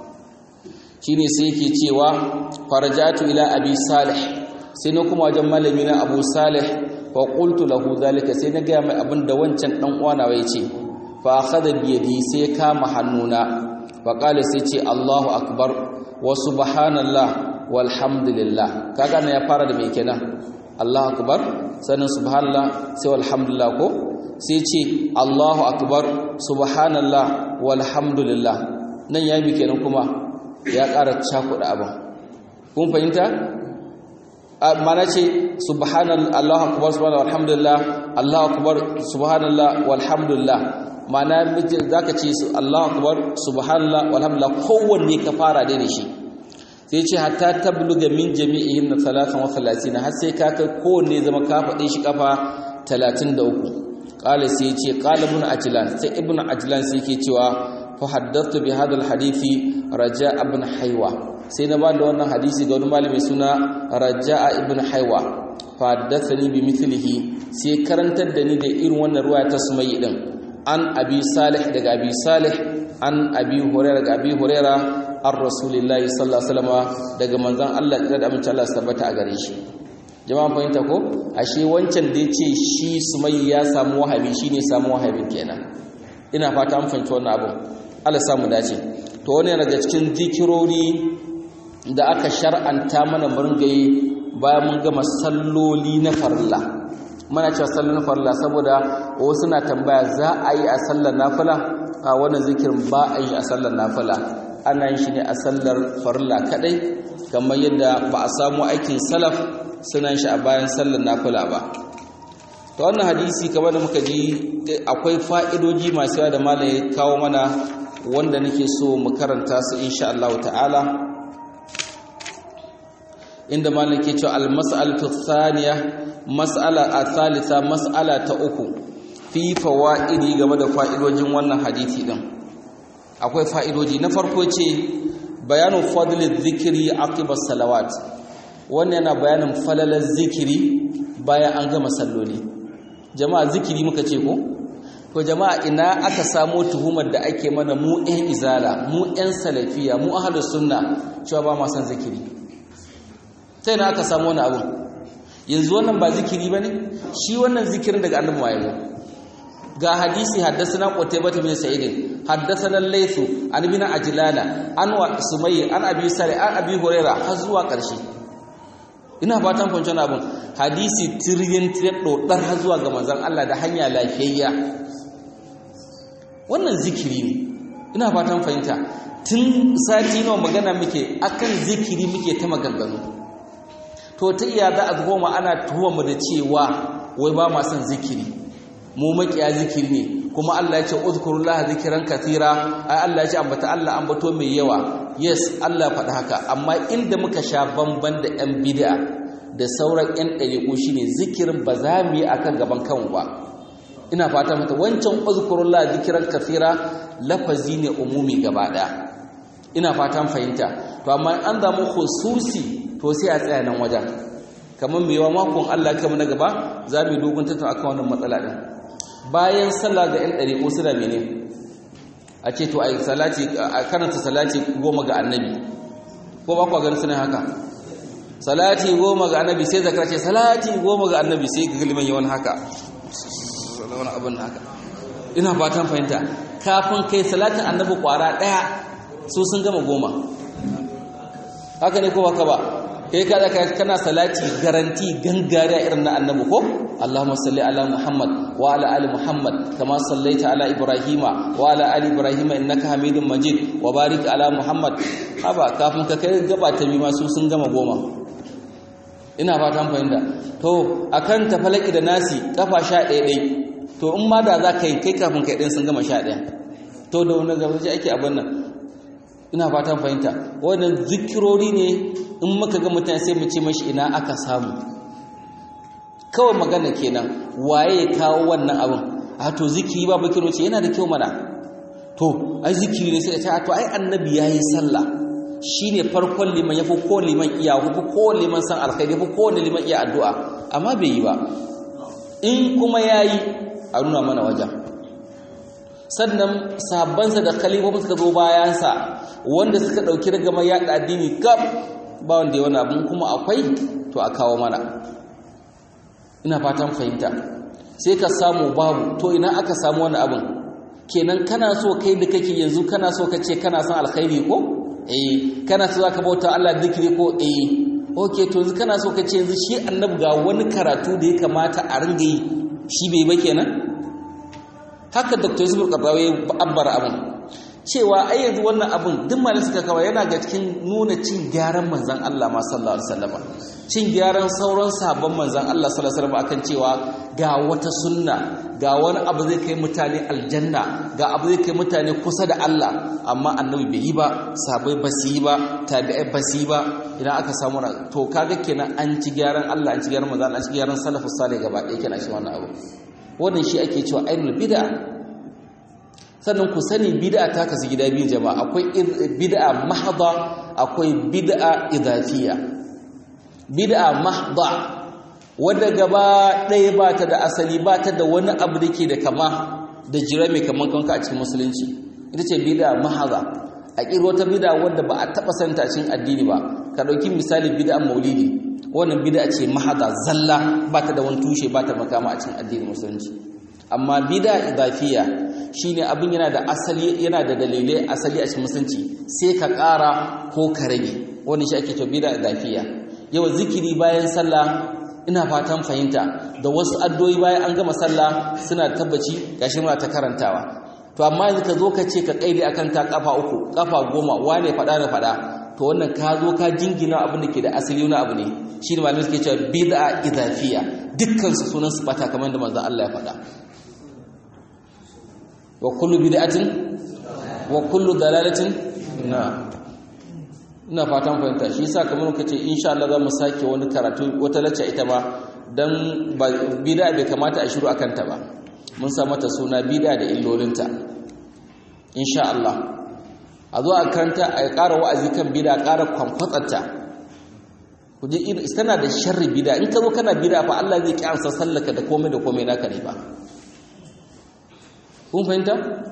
shine sai yake cewa farajatu ila abi salih sai na kuma wajen malami na abu salih fa qultu lahu zalika sai na ga mai abin da wancan dan uwana ya ce fa akhadha bi yadi sai ya kama hannuna fa qala sai ce Allahu akbar wa subhanallah walhamdulillah kaga na ya fara da me kenan Allahu akbar sannan subhanallah sai walhamdulillah ko sai ce Allahu akbar subhanallah walhamdulillah nan ya yi kenan kuma ya ƙara cakuɗa abin kun fahimta mana ce subhanallah Allahu akbar subhanallah walhamdulillah Allahu akbar subhanallah walhamdulillah mana zaka ce Allahu akbar subhanallah walhamdulillah kowanne ka fara dai da shi sai ce hatta tabluga min jami'in na 33 har sai ka kai kowanne zama ka faɗe shi kafa 33 qala sai ce qala ibn ajlan sai ibn ajlan sai yake cewa fa haddathtu bi hadha hadithi raja ibn haywa sai na ba da wannan hadisi ga wani malami suna raja'a ibn haywa fa haddathani bi mithlihi sai karantar da ni da irin wannan ruwaya ta sumayyi din an abi salih daga abi salih an abi hurairah daga abi hurairah an rasulillahi sallallahu alaihi wasallam daga manzon Allah da amince Allah tabbata a gare shi jama'an fahimta ko ashe wancan da yace shi sumayyi ya samu wahabi shine samu wahabin kenan ina fata an fahimci wannan abu Allah samu dace to wani daga cikin zikirori da aka shar'anta mana murgaye bayan mun gama salloli na farilla muna cewa sallolin farilla saboda wasu na tambaya za a yi a sallar nafila a wannan zikirin ba a yi a sallar nafila ana yin shi ne a sallar farilla kadai kamar yadda ba a samu aikin salaf suna yin shi a bayan sallar nafila ba ta wannan hadisi kamar da muka ji akwai fa'idoji masu yawa da malam ya kawo mana wanda nake so mu karanta su insha Allah ta'ala inda malam ke cewa al-mas'alatu thaniya mas'ala a-thalitha mas'ala ta uku fi fawaidi game da fa'idojin wannan hadisi din akwai fa'idoji na farko ce bayanu fadlil zikri aqiba salawat wannan yana bayanin falalar zikiri bayan an gama salloli jama'a zikiri muka ce ko to jama'a ina aka samo tuhumar da ake mana mu ɗan izala mu ɗan salafiya mu ahlus sunna cewa ba ma san zikiri sai na aka samu wani abu yanzu wannan ba zikiri bane shi wannan zikirin daga annabi ma yazo ga hadisi haddathana qutaybah bin sa'id haddathana laythu an ibn ajlana an wa sumayy an abi sari an abi huraira har zuwa karshe ina fatan kun tana abun hadisi tiryin tiryin dodar har zuwa ga manzon Allah da hanya lafiyayya wannan zikiri ne ina fatan fahimta tun sati nawa magana muke akan zikiri muke ta maganganu to ta iya za a goma ana tuhuma mu da cewa wai ba ma son zikiri mu makiya zikiri ne kuma Allah ya ce uzkurullaha zikran kathira ai Allah ya ce ambata Allah ambato mai yawa yes Allah faɗi haka amma inda muka sha bamban da yan bid'a da sauran yan ɗariƙo shine zikirin ba za mu yi akan gaban kanmu ba ina fata mata wancan uzkurullaha zikran kathira lafazi ne umumi gaba ɗaya ina fatan fahimta to amma an zamu khususi to sai a tsaya nan wajen kamar mai yawa makon Allah kama na gaba za mu yi dogon tattun akan wannan matsala ɗin bayan sallah ga 'yan ɗari ko suna mene a ce to a karanta salati goma ga annabi ko ba kwa gani suna haka salati goma ga annabi sai zakar ce salati goma ga annabi sai ga galiman yawan haka wani abin haka ina fatan fahimta kafin kai salatin annabi kwara ɗaya su sun gama goma haka ne ko baka ba kai kada kana salati garanti gangariya irin na annabi ko Allahumma salli ala Muhammad wa ala ali Muhammad kama sallaita ala Ibrahima wa ala ali Ibrahima innaka Hamidum Majid wa barik ala Muhammad haba kafin ka kai gaba ta bi masu sun gama goma ina fatan fahimta to akan tafalaki da nasi kafa 11 dai to in ma da za ka yi kai kafin kai din sun gama 11 to da wani gaba sai ake abin nan ina fatan fahimta wannan zikirori ne in muka ga mutane sai mu ce mashi ina aka samu kawai magana kenan waye ya kawo wannan abin a to zikiri ba bakiro ce yana da kyau mana to ai zikiri ne sai ta to ai annabi yayi sallah shine farkon liman yafi ko liman iya yafi ko liman san alkhairi yafi ko liman iya addu'a amma bai yi ba in kuma yayi a nuna mana wajen sannan sahabbansa da khalifofin suka zo bayansa wanda suka dauki daga yaɗa addini gab ba wanda ya wani abin kuma akwai to a kawo mana ina fatan fahimta sai ka samu babu to ina aka samu wani abin kenan kana so kai da kake yanzu kana so ka ce kana son alkhairi ko eh kana so zaka bauta Allah zikiri ko eh okay to yanzu kana so ka ce yanzu shi annabi ga wani karatu da ya kamata a ringa yi shi bai ba kenan haka dr yusuf karrawa ya abbara abin cewa ai yanzu wannan abin duk malin suka kawo yana ga cikin nuna cin gyaran manzan Allah ma sallallahu alaihi wasallam cin gyaran sauran sabon manzan Allah sallallahu alaihi wasallam akan cewa ga wata sunna ga wani abu zai kai mutane aljanna ga abu zai kai mutane kusa da Allah amma annabi bai yi ba sabai ba su yi ba tabi'ai ba su yi ba idan aka samu na to kaga kenan an ci gyaran Allah an ci gyaran manzan Allah an ci gyaran salafus salih gaba ɗaya kenan shi wannan abu wannan shi ake cewa ainul bid'a sannan ku sani bid'a ta kasu gida biyu jama'a akwai bid'a mahdha akwai bid'a idafiya bid'a mahdha wadda gaba ɗaya ba ta da asali ba ta da wani abu da ke da kama da jira mai kaman kanka a cikin musulunci ita ce bid'a mahdha a kiro wata bid'a wadda ba a taɓa santa a cikin addini ba ka ɗauki misali bid'a maulidi wannan bid'a ce mahdha zalla ba ta da wani tushe ba ta makama a cikin addinin musulunci amma bid'a idafiya shine abin yana da asali yana da dalilai asali a cikin musulunci sai ka ƙara ko ka rage wannan shi ake cewa bid'a idafiya yau zikiri bayan sallah ina fatan fahimta da wasu addu'o'i bayan an gama sallah suna tabbaci gashi muna ta karantawa to amma yanzu ka zo ka ce ka kaide akan ta kafa uku kafa goma wane fada na fada to wannan ka zo ka jingina abin da ke da asali wani abu ne shi ne malamai suke cewa bid'a idafiya dukkan su sunan su bata kamar da manzon Allah ya faɗa wa kullu bid'atin wa kullu dalalatin na ina fatan fahimta shi yasa kamar muka ce insha Allah za mu sake wani karatu wata lacca ita ma dan bid'a bai kamata a shiru akan ta ba mun sa mata suna bid'a da illolinta insha Allah a zo a karanta a ƙara wa'azi kan bid'a ƙara kwankwatsarta ku je tana da sharri bid'a in ka zo kana bid'a fa Allah zai ki ansa sallaka da komai da komai naka ne ba kun fahimta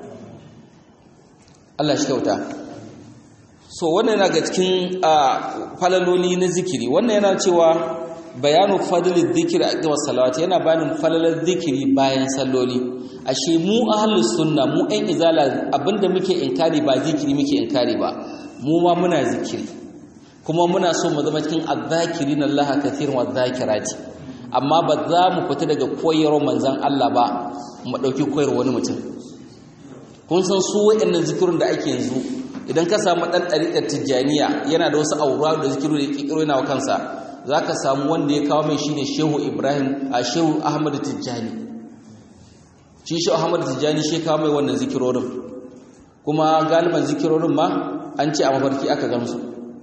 Allah shi kyauta so wannan yana ga cikin falaloli na zikiri wannan yana cewa bayanu fadlil dhikri aqwa salawati yana bayanin falalar zikiri bayan salloli ashe mu ahlus sunna mu ɗan izala abinda muke inkari ba zikiri muke inkari ba mu ma muna zikiri kuma muna so mu zama cikin adh-dhakirin Allah kathiran wa dhakirati amma ba za mu fita daga koyarwar manzon Allah ba mu dauki koyarwar wani mutum kun san su waɗannan zikirin da ake yanzu idan ka samu ɗan ɗariƙar tijjaniya yana da wasu aura da zikiru da ƙiƙiro yana wa kansa za ka samu wanda ya kawo mai shi ne shehu ibrahim a shehu ahmadu tijjani shi shehu ahmadu tijjani shi kawo mai wannan zikirorin kuma galiban zikirorin ma an ce a mafarki aka gamsu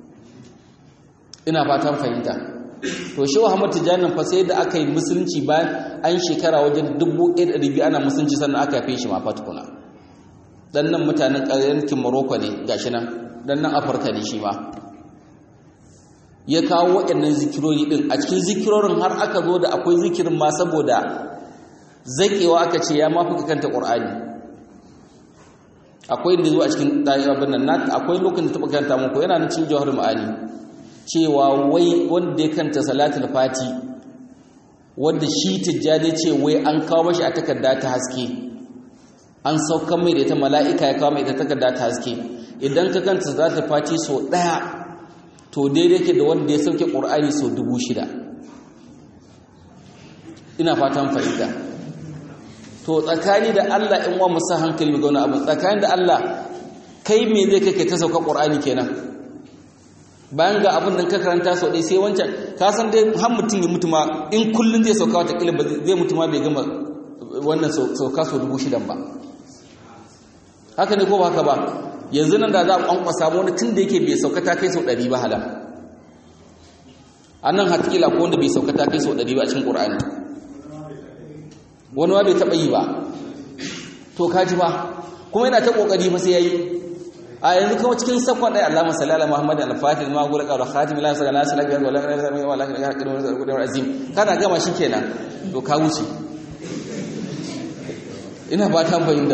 ina fatan fahimta to shehu ahmadu tijjani fa sai da aka yi musulunci bayan an shekara wajen dubu ɗaya da ɗari ana musulunci sannan aka haife shi ma fatukuna dan nan mutanen yankin Morocco ne gashi nan dan nan Afirka ne shi ma ya kawo waɗannan zikirori din a cikin zikirorin har aka zo da akwai zikirin ma saboda zakewa aka ce ya mafi kanta Qur'ani akwai inda zuwa cikin abin nan akwai lokacin da taɓa kanta muku yana nan cikin jawhar ma'ani cewa wai wanda ya kanta salatul fati wanda shi tijjani ce wai an kawo mashi a takarda ta haske an saukan mai da ita mala'ika ya kawo mai da takarda ta haske idan ka kanta za ta faci so ɗaya to daidai ke da wanda ya sauke ƙur'ani so dubu shida ina fatan fahimta to tsakani da allah in wa musa hankali ga wani abu tsakani da allah kai me zai kake ta sauka ƙur'ani kenan bayan ga abin da ka karanta sau ɗaya sai wancan ka san dai har mutum ya mutu ma in kullum zai sauka wata ƙilin ba zai mutu ma bai gama wannan sauka sau dubu shidan ba haka ne ko ba haka ba yanzu nan da za a kwankwasa wani tun da yake bai sauka ta kai sau ɗari ba hala a nan hatkila ko wanda bai sauka ta kai sau ɗari ba a cikin ƙur'ani wani ma bai taɓa yi ba to kaji ba kuma yana ta ƙoƙari fa sai ya yi a yanzu kuma cikin sakon ɗaya Allah masalli ala Muhammad al-Fatih ma gura qawla khatim la sallallahu alaihi wasallam wa la ilaha illa huwa la ilaha illa azim kana gama shi kenan to ka wuce ina ba ta fahimta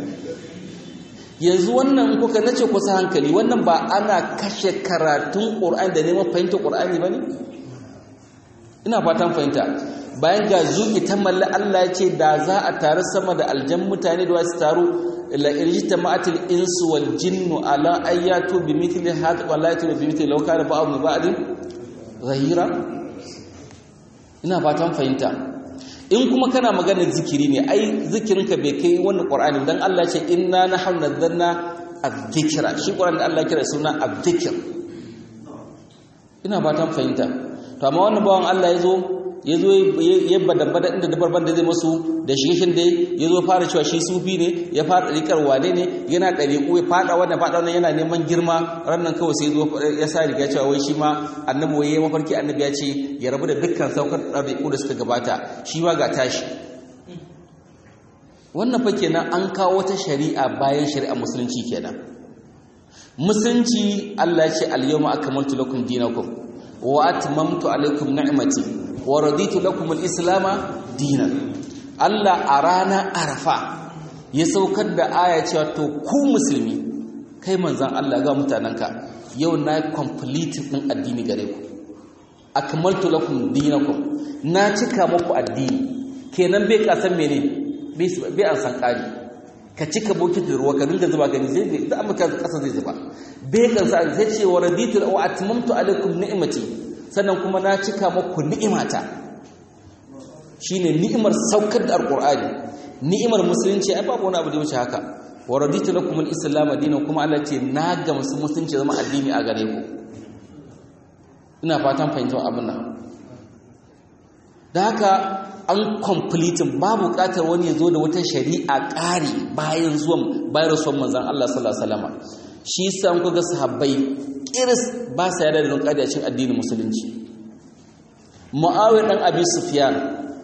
yanzu wannan kuka nace kusa hankali wannan ba ana kashe karatun Qur'ani da neman fahimta Qur'ani bane ina fatan fahimta bayan ga zuki ta malla Allah ya ce da za a taru sama da aljan mutane da wasu taru la irjitama'at al-insu wal jinnu ala ayatu bimithli hadha wa la yatu bimithli law kana ba'd ba'd zahira ina fatan fahimta in kuma kana maganar zikiri ne ai zikirinka bai kai wannan qur'ani dan Allah ce inna nahnu nazzalna adh-dhikra shi qur'ani da Allah kira suna adh-dhikr ina fatan fahimta to amma wannan bawan Allah yazo yazo ya badabada inda dabarban da zai masu da shigishin dai yazo fara cewa shi sufi ne ya fara rikar wane ne yana dariku ya fada wannan fada wannan yana neman girma rannan kawai sai zo ya sa riga cewa wai shi ma annabi wai mafarki annabi ya ce ya rabu da dukkan saukar dariku da suka gabata shi ma ga tashi wannan fa kenan an kawo ta shari'a bayan shari'a musulunci kenan musulunci Allah ya ce al-yawma akmaltu lakum dinakum wa atmamtu alaykum ni'mati wa raditu lakum al-islama dinan Allah a ranar Arafa ya saukar da aya cewa to ku musulmi kai manzon Allah ga mutananka yau na complete din addini gare ku akmaltu lakum dinakum na cika muku addini kenan bai kasan mene bai an san kari ka cika bokitin ruwa ka dinga zuba gani zai da amurka kasa zai zuba bai kansa zai ce wa raditu wa atmamtu alaikum ni'mati sannan kuma na cika muku ni'imata shine ni'imar saukar da alqur'ani ni'imar musulunci ai babu wani abu da wuce haka wa raditu lakum al-islam dinan kuma Allah ce na ga musulunci zama addini a gare ku ina fatan fahimtar abin nan da haka an completing babu bukatar wani ya zo da wata shari'a ƙari bayan zuwan bayan rasuwan manzan Allah sallallahu alaihi wasallam shi yasa an kuga sahabbai kiris ba sa yarda da don ƙari a cikin addinin musulunci Muawiya dan Abi Sufyan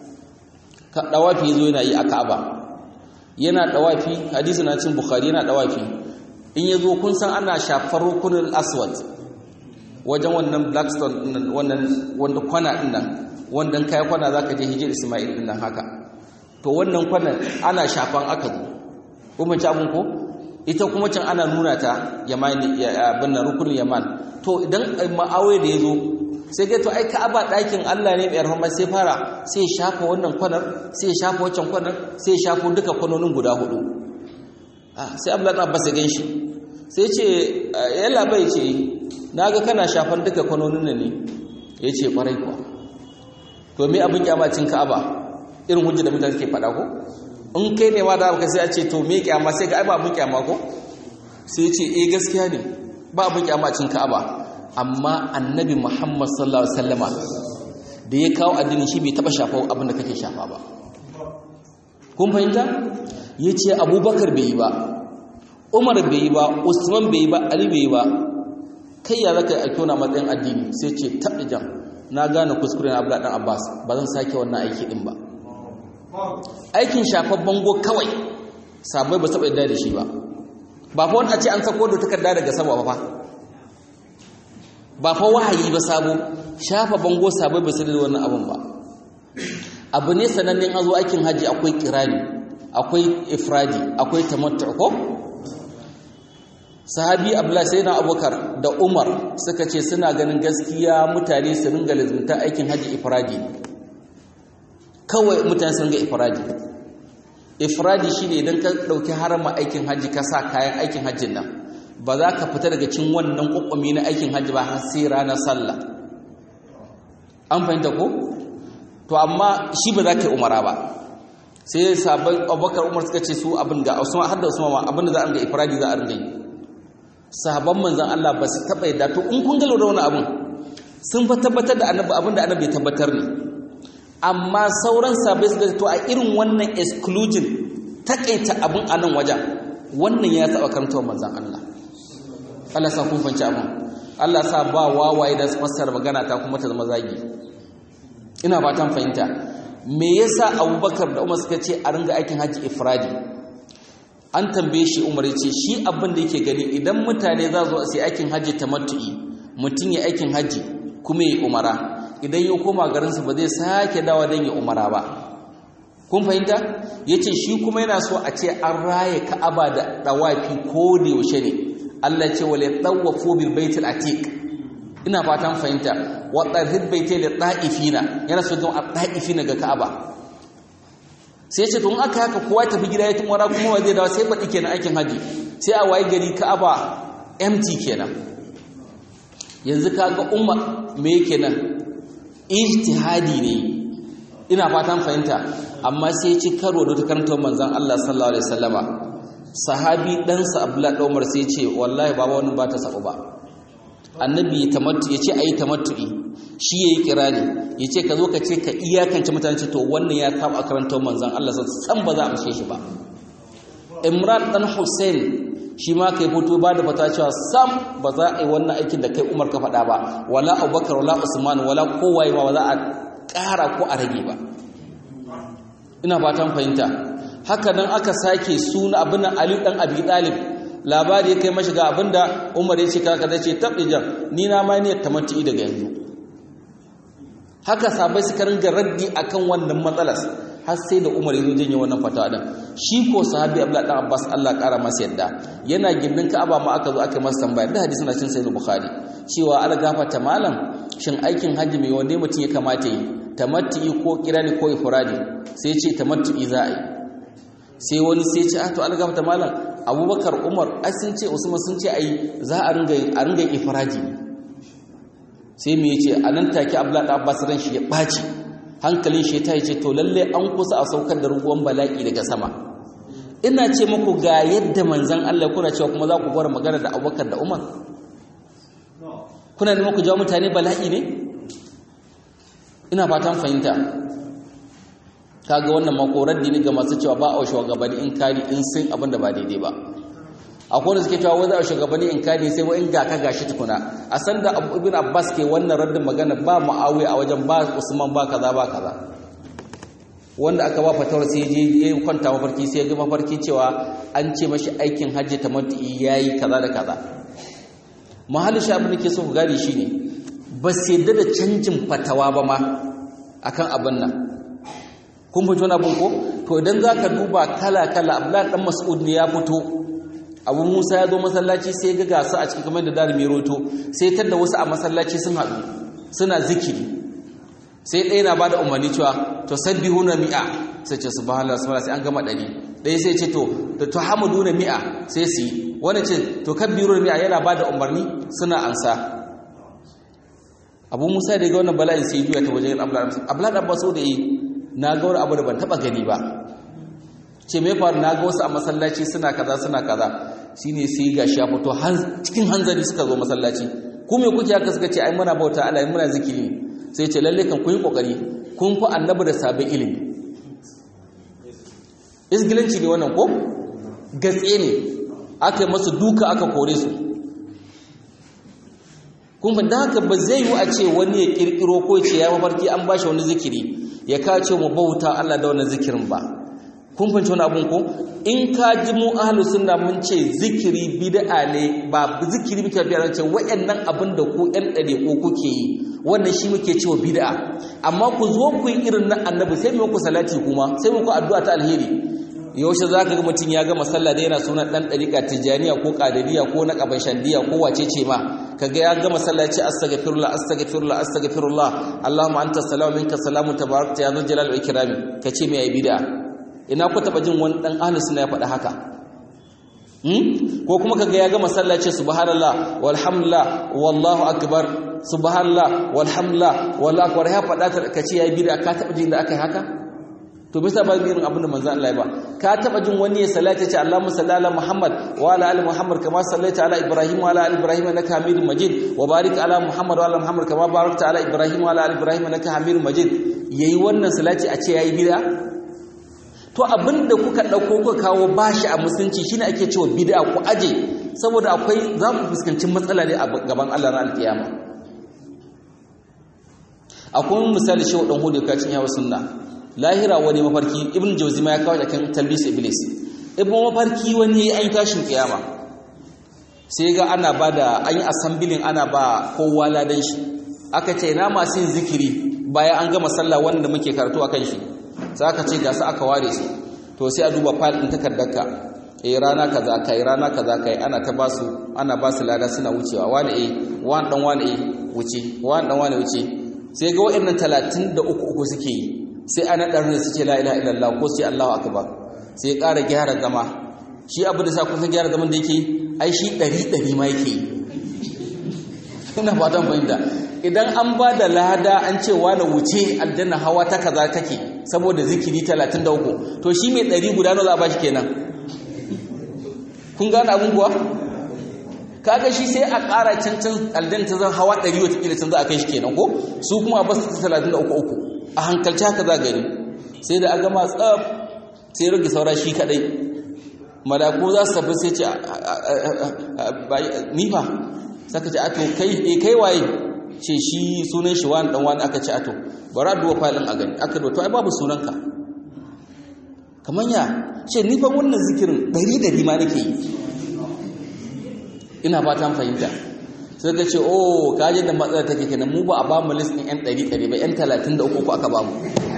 ka dawafi yazo yana yi a Ka'aba yana dawafi hadisi na cin Bukhari yana dawafi in yazo kun san ana shafar rukunul aswad wajen wannan blackstone wannan wanda kwana din nan wanda kai kwana zaka je hijir Ismail din nan haka to wannan kwanan ana shafan aka zo kuma ci abun ko ita kuma can ana nuna ta yamani abin nan rukunin yaman to idan ma'awai da yazo sai ga to ai Ka'aba ɗakin Allah ne mai rahama sai fara sai shafa wannan kwanar sai shafa wancan kwanar sai shafa duka kwanonin guda hudu ah sai Abdullah ibn Abbas ya ganshi sai ce yalla bai ce naga kana shafan duka kwanonin ne yace kwarai kuwa to me abin kyamacin Ka'aba irin hujja da mutane suke faɗa ko in kai ne ma da aka sai a ce to me kyama sai ga ai ba abin kyama ko sai ce eh gaskiya ne ba abin kyamacin Ka'aba amma annabi Muhammad sallallahu alaihi wasallama da ya kawo addinin shi bai taba shafa abin da kake shafa ba kun fahimta yace Abubakar bai yi ba Umar bai yi ba Usman bai yi ba Ali bai yi ba kai ya zaka aiko na matsayin addini sai ce tabbijan na gane kuskuren Abdullah dan Abbas ba zan sake wannan aiki din ba aikin shafar bango kawai sabai ba saba yadda da shi ba ba fa wanda ce an sako da takarda daga sama ba fa ba fa wahayi ba sabo shafa bango sabai ba su da wannan abin ba abu ne sanannen an zo aikin haji akwai kirani akwai ifradi akwai tamattu ko sahabi abdullahi sayyidina abubakar da umar suka ce suna ganin gaskiya mutane su ringa lazimta aikin haji ifradi kawai mutane sun ga ifradi ifradi shine idan ka dauki harama aikin haji ka sa kayan aikin hajjin nan ba za ka fita daga cin wannan kokumi na aikin hajji ba har sai ranar sallah an fahimta ko to amma shi ba za ka yi umara ba sai sabon abubakar umar suka ce su abin ga usman har da usman ma abin da za a ringa ifradi za a ringa yi sahabban manzon Allah ba su taba yadda to in kun ga lura wani abin sun fa tabbatar da annabi abin da annabi tabbatar ne amma sauran sabai suka to a irin wannan exclusion takaita abin a nan wajen wannan ya taba karantawa manzon Allah Allah sa kun fanci abin Allah sa ba wawaye da su fassara magana ta kuma ta zama zagi ina fatan fahimta me yasa Abubakar da Umar suka ce a ringa aikin haji ifradi an tambaye shi Umar ya ce shi abin da yake gani idan mutane za su sai aikin haji tamattu'i mutum ya aikin haji kuma ya umara idan ya koma garin su ba zai sake dawa dan ya umara ba kun fahimta yace shi kuma yana so a ce an raye Ka'aba da dawafi ko da yaushe ne Allah ce wale tsawafu bil baitul atiq ina fatan fahimta wa tarhid baitul ta'ifina yana so don ta'ifina ga Ka'aba sai ce tun aka haka kowa tafi gida ya tumara kuma wa zai dawo sai baɗi kenan aikin haji sai a waye gari Ka'aba empty kenan yanzu kaga umma me kenan ijtihadi ne ina fatan fahimta amma sai ci karo da ta karanta manzon Allah sallallahu alaihi wasallama sahabi ɗansa Abdullah Umar sai ce wallahi baba wannan ba ta sabu ba annabi tamattu yace ayi tamattu'i shi yayi kirani yace ka zo ka ce ka iyakance mutane to wannan ya saba karanta manzon Allah san ba za a amshe shi ba Imran dan Hussein shi ma kai fito ba da fata cewa sam ba za a yi wannan aikin da kai Umar ka faɗa ba wala Abubakar wala Usman wala kowaye ba za a ƙara ko a rage ba ina fatan fahimta haka nan aka sake suna abin Ali dan Abi Talib labari ya kai mashi ga abinda Umar ya ce kaka da ce tabdijan ni na ma niyyar tamattu daga yanzu haka sabai suka ringa raddi akan wannan matsalar har sai da Umar ya janye wannan fatawa din shi ko sahabi Abdullah dan Abbas Allah kara masa yadda yana gindin Ka'aba ma aka zo aka masa tambaya da hadisi na cin sahih Bukhari cewa al gafata malam shin aikin hajji mai wanda mutum ya kamata yi tamattu ko kirani ko ifradi sai ce tamattu za a yi sai wani sai ce ah to al gafata malam Abubakar Umar ai sun ce Usman sun ce ai za a ringa a ringa ifradi sai me yace anan take Abdullah dan Abbas ran shi ya baci hankalin shi ta ce to lalle an kusa a saukar da ruwan bala'i daga sama ina ce muku ga yadda manzan Allah kuna cewa kuma za ku gwara magana da Abubakar da Umar kuna neman ku jawo mutane bala'i ne ina fatan fahimta kaga wannan makorar ne ga masu cewa ba a shugabanni in kari in sun abin da ba daidai ba akwai wanda suke cewa wanda a shugabanni in kari sai wa in ga ka gashi tukuna a san da ibn abbas ke wannan raddin magana ba muawiya a wajen ba usman ba kaza ba kaza wanda aka ba fatawar sai je ya kwanta mafarki sai ya ga mafarki cewa an ce mashi aikin hajji tamattu yayi kaza da kaza mahallin shi abin da ke so ku gane shine ba sai da da canjin fatawa ba ma akan abin nan kun fito na abin ko to idan zaka duba kala kala abdullahi dan mas'ud ne ya fito abu musa ya zo masallaci sai ga gasa a cikin kamar da darimi roto sai tadda wasu a masallaci sun haɗu suna zikiri sai ɗaya na ba da umarni cewa to sabbihu na mi'a sai ce su bahala su sai an gama ɗari ɗaya sai ce to da to hamadu na mi'a sai su yi wani ce to kabbiru na mi'a yana ba da umarni suna ansa abu musa da ga wannan bala'in sai juya ta wajen abdullahi abbas da yi na ga wani abu da ban taɓa gani ba ce mai faru na ga wasu a masallaci suna kaza suna kaza shine sai ga shi ya fito cikin hanzari suka zo masallaci ku me kuke haka suka ce ai muna bauta Allah muna zikiri sai ce lalle kan kun yi kokari kun fi annabi da sabon ilimi isgilanci ne wannan ko gatse ne aka yi masu duka aka kore su kun fa haka ba zai yi a ce wani ya kirkiro ko ce ya mafarki an bashi wani zikiri ya kace mu bauta Allah da wannan zikirin ba kun fahimci wani abun ko in ka ji mu ahlus sunna mun ce zikiri bid'a ne ba zikiri muke biya ce wayannan abin da ku ɗan dare ko kuke yi wannan shi muke cewa bid'a amma ku zo ku yi irin na annabi sai mu ku salati kuma sai mu ku addu'a ta alheri yaushe zaka ga mutum ya gama sallah da yana sunan dan dariqa tijaniya ko qadiriya ko na shandiya ko wace ce ma kaga ya gama sallah ce astaghfirullah astaghfirullah astaghfirullah allahumma anta salamu minka salamu tabarakta ya zal jalal wal ikram kace me ai bid'a ina ku taba jin wani dan ahlus sunna ya faɗa haka hmm ko kuma kaga ya ga masallaci subhanallah walhamdulillah wallahu akbar subhanallah walhamdulillah wallahu akbar ya faɗa ta kace yayi bid'a ka taba jin da akai haka to bisa ba irin abin da manzo Allah ya ba ka taba jin wani ya salati ce Allahumma salli ala Muhammad wa ala ali Muhammad kama sallaita ala Ibrahim wa ala ali Ibrahim innaka Hamidum Majid wa barik ala Muhammad wa ala Muhammad kama barakta ala Ibrahim wa ala ali Ibrahim innaka Hamidum Majid yayi wannan salati a ce yayi bid'a to abinda kuka dauko kuka kawo bashi a musulunci shine ake cewa bid'a ku aje saboda akwai za ku fuskanci matsala ne a gaban Allah ran alkiyama akwai misali shi wadan hudu ka cin yawa sunna lahira wani mafarki ibn jawzi ma ya kawo kan talbis iblis ibn mafarki wani an tashin kiyama sai ga ana bada an yi assemblin ana ba kowa ladan shi aka ce ina masu yin zikiri bayan an gama sallah wanda muke karatu akan shi sai aka ce ga su aka ware su to sai a duba file din takardarka eh rana kaza kai rana kaza kai ana ta basu ana basu lada suna wucewa wani eh wani dan wani eh wuce wani dan wani wuce sai ga waɗannan 33 uku suke yi sai ana dan su ce la ilaha illallah ko sai Allahu akbar sai ƙara gyara zama shi abu da sa kun san gyara zaman da yake ai shi 100 100 ma yake ina fatan fahimta idan an ba da lada an ce wani wuce aljanna hawa ta kaza take saboda zikiri 33 to shi mai ɗari guda nawa za a ba shi kenan kun gane abin kuwa kaga shi sai a ƙara cancan aljanna ta zan hawa ɗari watakila can za a kai shi kenan ko su kuma a basu ta 33 uku a hankalci haka za gani sai da a gama tsab sai rage saura shi kadai malaku za su tafi sai ce nifa saka ce ato kai e kai waye ce shi sunan shi wani dan wani aka ce ato bara duwa falin a gani aka duwa to ai babu sunanka kamar ya ce nifa wannan zikirin ɗari ɗari ma nake yi ina ba ta fahimta sai ka ce oh kaje da matsalar take kenan mu ba a ba mu list ɗin yan ɗari ɗari ba yan talatin da uku aka ba mu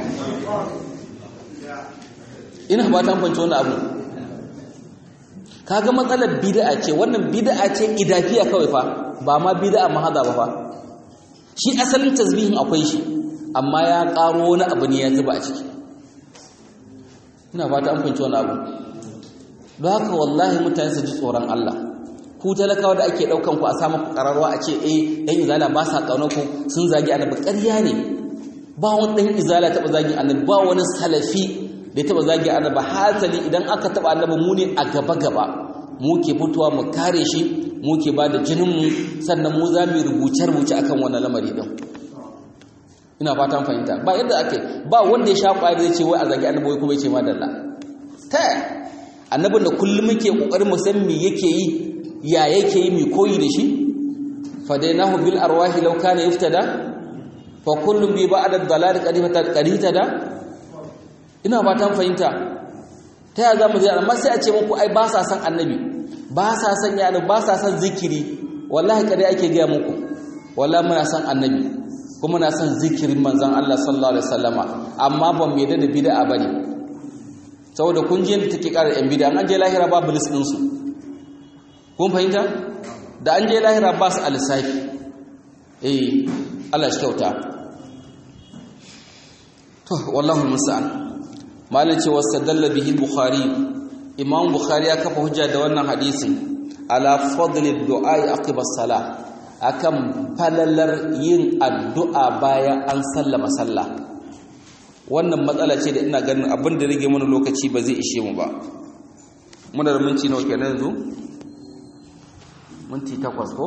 ina ba ta fahimci wani abu kaga matsalar bid'a ce wannan bid'a ce idafiya kawai fa ba ma bid'a mahada ba fa shi asalin tasbihin akwai shi amma ya karo wani abu ne ya zuba a ciki ina fata an fahimci wani abu don haka wallahi mutane su ji tsoron Allah ku talakawa da ake daukan ku a samu kararwa a ce eh dan izala ba sa kauna ku sun zagi annabi ƙarya ne ba wani dan izala taba zagi annabi ba wani salafi da taba zagi annabi hasali idan aka taba annabi mu ne a gaba gaba mu ke fitowa mu kare shi mu ke ba da jinin mu sannan mu za mu rubuce rubuce akan wannan lamari din ina fatan fahimta ba yadda ake ba wanda ya sha kwaya zai ce wai a zagi annabi wai kuma ya ce madalla ta annabin da kullum muke kokarin mu san me yake yi ya yake yi mai koyi da shi fadainahu bil arwahi law kana yuftada fa kullum bi ba'da dalal qadimata qadita ina ba ta fahimta ta ya zamu zai amma sai a ce muku ai ba sa san annabi ba sa san ya ba sa san zikiri wallahi kare ake ga muku wallahi muna san annabi kuma na san zikirin manzon Allah sallallahu alaihi wasallama amma ban mai da bid'a bane saboda kun je da take ƙara yan bid'a an je lahira babu list din su kun fahimta da an je lahira ba su alisafi eh Allah shi kyauta to wallahu musta'an malin ce wasadalla bihi bukhari imam bukhari ya kafa hujja da wannan hadisin ala fadli du'a aqiba salah akan falalar yin addu'a bayan an sallama sallah wannan matsala ce da ina ganin abin da rage mana lokaci ba zai ishe mu ba muna da minti nawa kenan yanzu minti takwas ko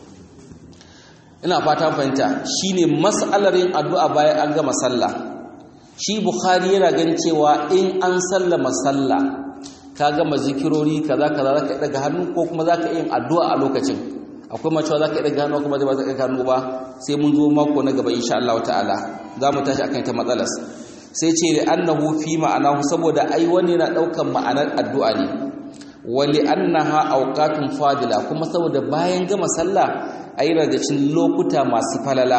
ina fata fahimta shine mas'alar yin addu'a bayan an gama sallah shi bukhari yana gan cewa in an sallama sallah ka gama zikirori kaza kaza zaka daga hannu ko kuma zaka yin addu'a a lokacin akwai macewa zaka daga hannu kuma ba zaka daga hannu ba sai mun zo mako na gaba insha Allah ta'ala za mu tashi akan ta matsalar sai ce da annahu fi ma'anahu saboda ai wani yana daukan ma'anar addu'a ne wali annaha awqatun fadila kuma saboda bayan gama sallah ayi daga cikin lokuta masu falala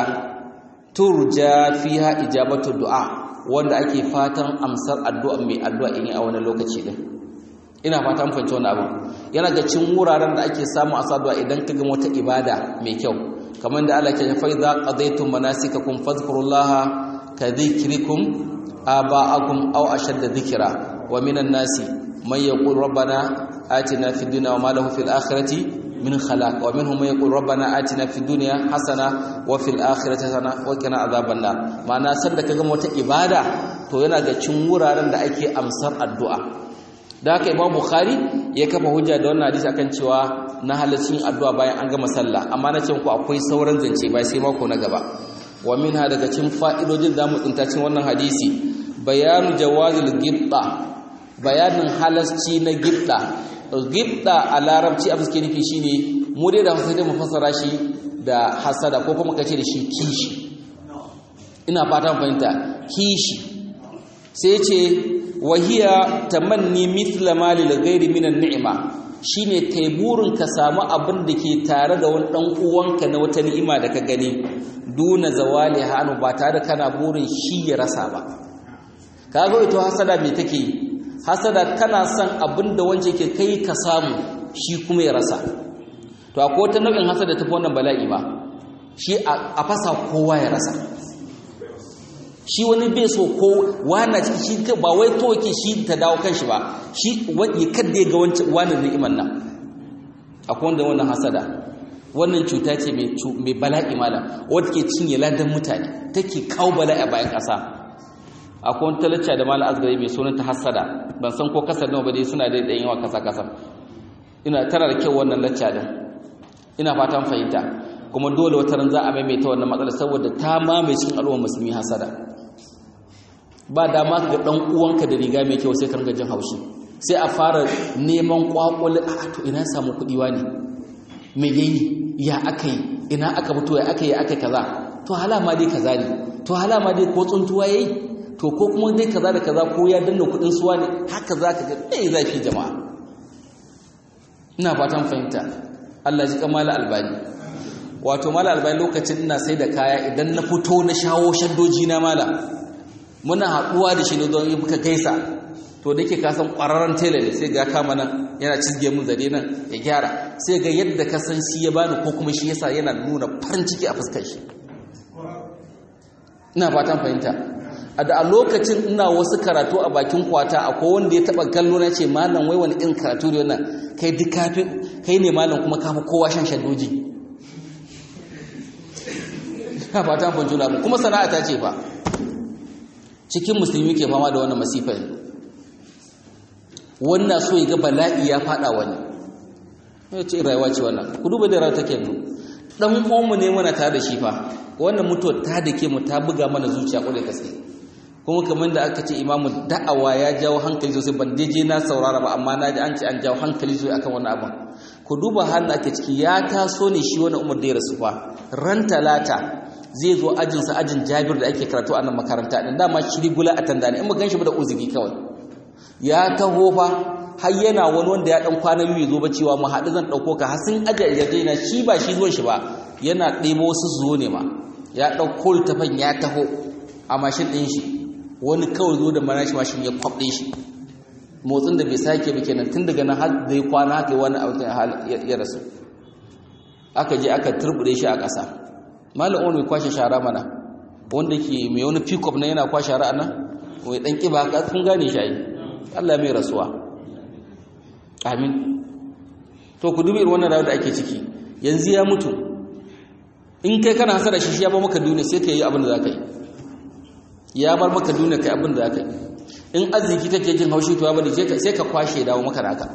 turja fiha ijabatu du'a wanda ake fatan amsar addu'a mai addu'a in a wani lokaci din ina fatan fahimci wani abu yana ga cin wuraren da ake samu a saduwa idan ka ga wata ibada mai kyau kamar da Allah ke fa idza qadaytum manasikakum fadhkurullaha ka dhikrikum aba'akum aw ashadda dhikra wa minan nasi man yaqul rabbana atina fid dunya wa ma lahu fil akhirati min khalaq wa minhum man yaqul rabbana atina fid dunya hasana wa fil akhirati hasana wa qina adhaban nar ma'ana sanda kaga wata ibada to yana ga cin wuraren da ake amsar addu'a da haka imam bukhari ya kafa hujja da wannan hadisi akan cewa na halaccin addu'a bayan an gama sallah amma na ce ku akwai sauran zance bai sai mako na gaba wa minha daga cin fa'idojin da mu tsinta cin wannan hadisi bayanu jawazil gibda bayanin halasci na gibda gibda a larabci abin suke nufi shine mu dai da hausa dai mu fassara shi da hasada ko kuma kace da shi kishi ina fatan fahimta kishi sai ce wahiya tamanni mithla ma lil ghairi minan ni'ma shine kai burin ka samu abin da ke tare da wani dan uwanka na wata ni'ima da ka gani duna zawali hanu ba tare kana burin shi ya rasa ba kaga ito hasada me take yi hasada kana son abin da wanda yake kai ka samu shi kuma ya rasa to akwai wata nau'in hasada tafi wannan bala'i ba shi a fasa kowa ya rasa shi wani bai so ko wana ciki shi ba wai to yake shi ta dawo kanshi ba shi wani kadda ya ga wancan wani ni'iman nan akwai wanda wannan hasada wannan cuta ce mai bala'i malam wadda ke cinye ladan mutane take kawo bala'i a bayan ƙasa akwai wani talacca da malam azgari mai sunan ta hassada ban san ko kasar nawa ba dai suna da ɗan yawa kasa kasa ina tana da kyau wannan lacca din ina fatan fahimta kuma dole wata ran za a maimaita wannan matsala saboda ta mamaye cikin al'ummar musulmi hasada ba dama ka ga dan uwanka da riga mai kyau sai ka ringa jin haushi sai a fara neman kwakwal a to ina samu kuɗi wani me yayi ya aka yi ina aka fito ya aka yi aka kaza to halama dai kaza ne to halama dai ko tsuntuwa yayi to ko kuma dai kaza da kaza ko ya danna kuɗin suwa ne haka za ka ga ɗaya zafi jama'a ina fatan fahimta Allah ji kamala albani wato mala albani lokacin ina sai da kaya idan na fito na shawo shaddoji na mala muna haɗuwa da shi ne don yi muka gaisa to da ke kasan ƙwararren tela ne sai ga kama nan yana cizge mun zare nan ya gyara sai ga yadda ka san shi ya bani ko kuma shi yasa yana nuna farin ciki a fuskar shi ina fatan fahimta a da a lokacin ina wasu karatu a bakin kwata akwai wanda ya taba kallo na ce malam wai wani irin karatu ne wannan kai duk kafi kai ne malam kuma kafi kowa shan shaddoji ina fatan fahimta mu kuma sana'a ta ce fa cikin musulmi ke fama da wannan masifai wannan so ya ga bala'i ya fada wani ya ce rayuwa ce wannan ku duba da rayuwa take yanzu dan uwanmu ne muna tare da shi fa wannan mutuwar ta dake mu ta buga mana zuciya kwarai gaske kuma kamar da aka ce imamu da'awa ya jawo hankali sosai ban daje na saurara ba amma na ji an ce an jawo hankali sosai akan wani abin ku duba halin ake ciki ya taso ne shi wani umar da ya rasu fa ran talata zai zo ajinsa ajin jabir da ake karatu a nan makaranta din dama shiri gula a tandani in ba gan shi ba da uzuri kawai ya taho fa har yana wani wanda ya dan kwana biyu zo ba cewa mu haɗu zan ɗauko ka har sun aje yarjejena shi ba shi zuwan shi ba yana ɗebo wasu zuwo ne ma ya ɗauko littafin ya taho a mashin ɗin shi wani kawai zo da manashi mashin ya kwaɓe shi motsin da bai sake ba kenan tun daga nan har da ya kwana haka wani abu ya rasu aka je aka turbude shi a ƙasa malam wani mai kwashe shara mana wanda ke mai wani pick-up na yana kwashe shara nan mai ɗan ƙiba ka kun gane shi ayi Allah mai rasuwa amin to ku dubi wannan rayuwar da ake ciki yanzu ya mutu in kai kana hasara shi shi ya ba maka duniya sai ka yi abin da za ka yi ya bar maka duniya kai abin da za ka yi in arziki kake jin haushi to ya bari sai ka kwashe dawo maka naka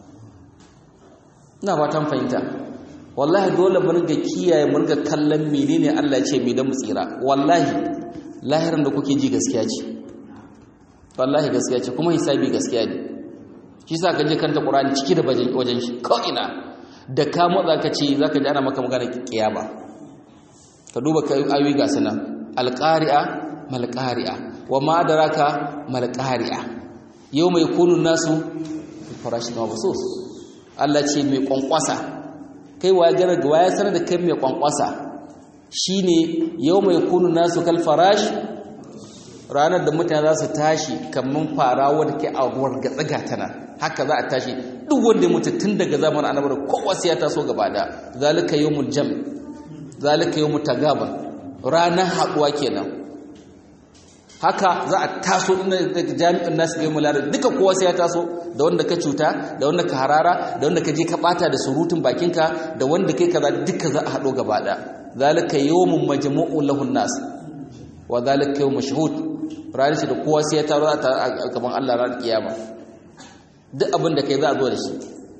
ina fatan fahimta wallahi dole mu riga kiyaye mu riga kallon menene Allah ya ce me da mu tsira wallahi lahirin da kuke ji gaskiya ce wallahi gaskiya ce kuma hisabi gaskiya ne shi sa ka je kanta Qur'ani ciki da wajen shi ko ina da ka motsa ka ce zaka ji ana maka magana kiyama ka duba ka ayoyi ga sunan alqari'a malqari'a wa ma adraka malqari'a yawma yakunu nasu farashin mabsus Allah ce mai kwankwasa kai waye gara ga waye sanar da kai mai kwankwasa shine yawma yakunu nasu kal farash ranar da mutane za su tashi kaman fara wanda ke a wargatsa gatana haka za a tashi duk wanda ya mutu tun daga zamanin annabi kowa sai ya taso gaba da zalika yawmul jam zalika yawmut tagabun ranar haduwa kenan haka za a taso daga jami'in nasu ga mulari duka kowa sai ya taso da wanda ka cuta da wanda ka harara da wanda ka je ka bata da surutun bakinka da wanda kai kaza duka za a hado gaba da zalika yawmun majmu'un lahun nas wa zalika yawm mashhud ranar shi da kowa sai ya taro a gaban Allah ranar kiyama duk abin da kai za a zo da shi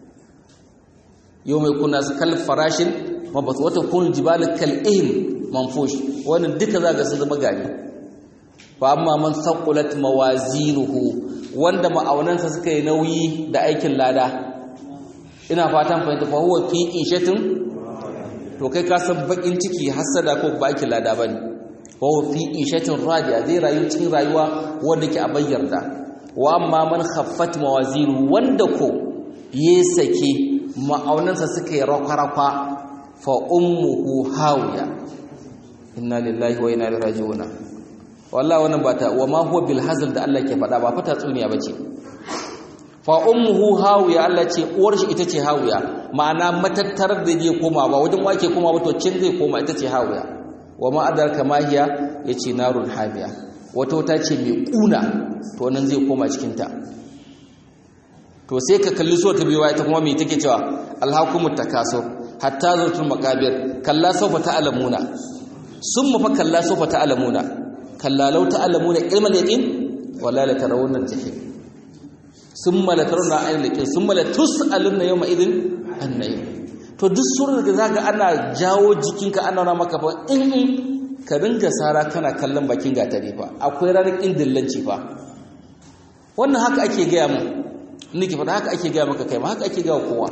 yawma yakuna kal farashin mabath wa takunu jibalu kal ihm manfush wannan duka za ga su zama gari fa amma man thaqulat mawazinuhu wanda ma'aunansa suka yi nauyi da aikin lada ina fatan fahimta fa huwa fi ishatin to kai ka san bakin ciki hasada ko ba aikin lada bane fa huwa fi ishatin radiya zai rayu cikin rayuwa wanda ke a bayyarda wa amma man khaffat mawazinuhu wanda ko ya sake ma'aunansa suka yi rakwa-rakwa fa ummuhu hawiya inna lillahi wa inna ilaihi raji'un wallahi wannan ba ta wa ma huwa bil hazl da Allah ke faɗa ba fata tsuniya bace fa ummuhu hawiya Allah ce uwar shi ita ce hawiya ma'ana matattarar da zai koma ba wajen wake koma ba to cin zai koma ita ce hawiya wa ma adarka ma hiya yace narun hawiya wata wata ce mai kuna to nan zai koma cikin ta to sai ka kalli so ta biwa ita kuma me take cewa alhaqumut takasur hatta zurtul maqabir kalla sawfa ta'lamuna summa fa kalla sawfa ta'lamuna kalla law ta'lamuna ilmal yaqin wala la tarawunna al-jahim summa la tarawunna aynal yaqin summa la tus'aluna yawma idin an-na'im to duk surar da zaka ana jawo jikinka ana nuna maka fa in ka ringa sara kana kallon bakin gatari fa akwai ranar indillanci fa wannan haka ake gaya mu nake faɗa haka ake gaya maka kai ma haka ake gaya kowa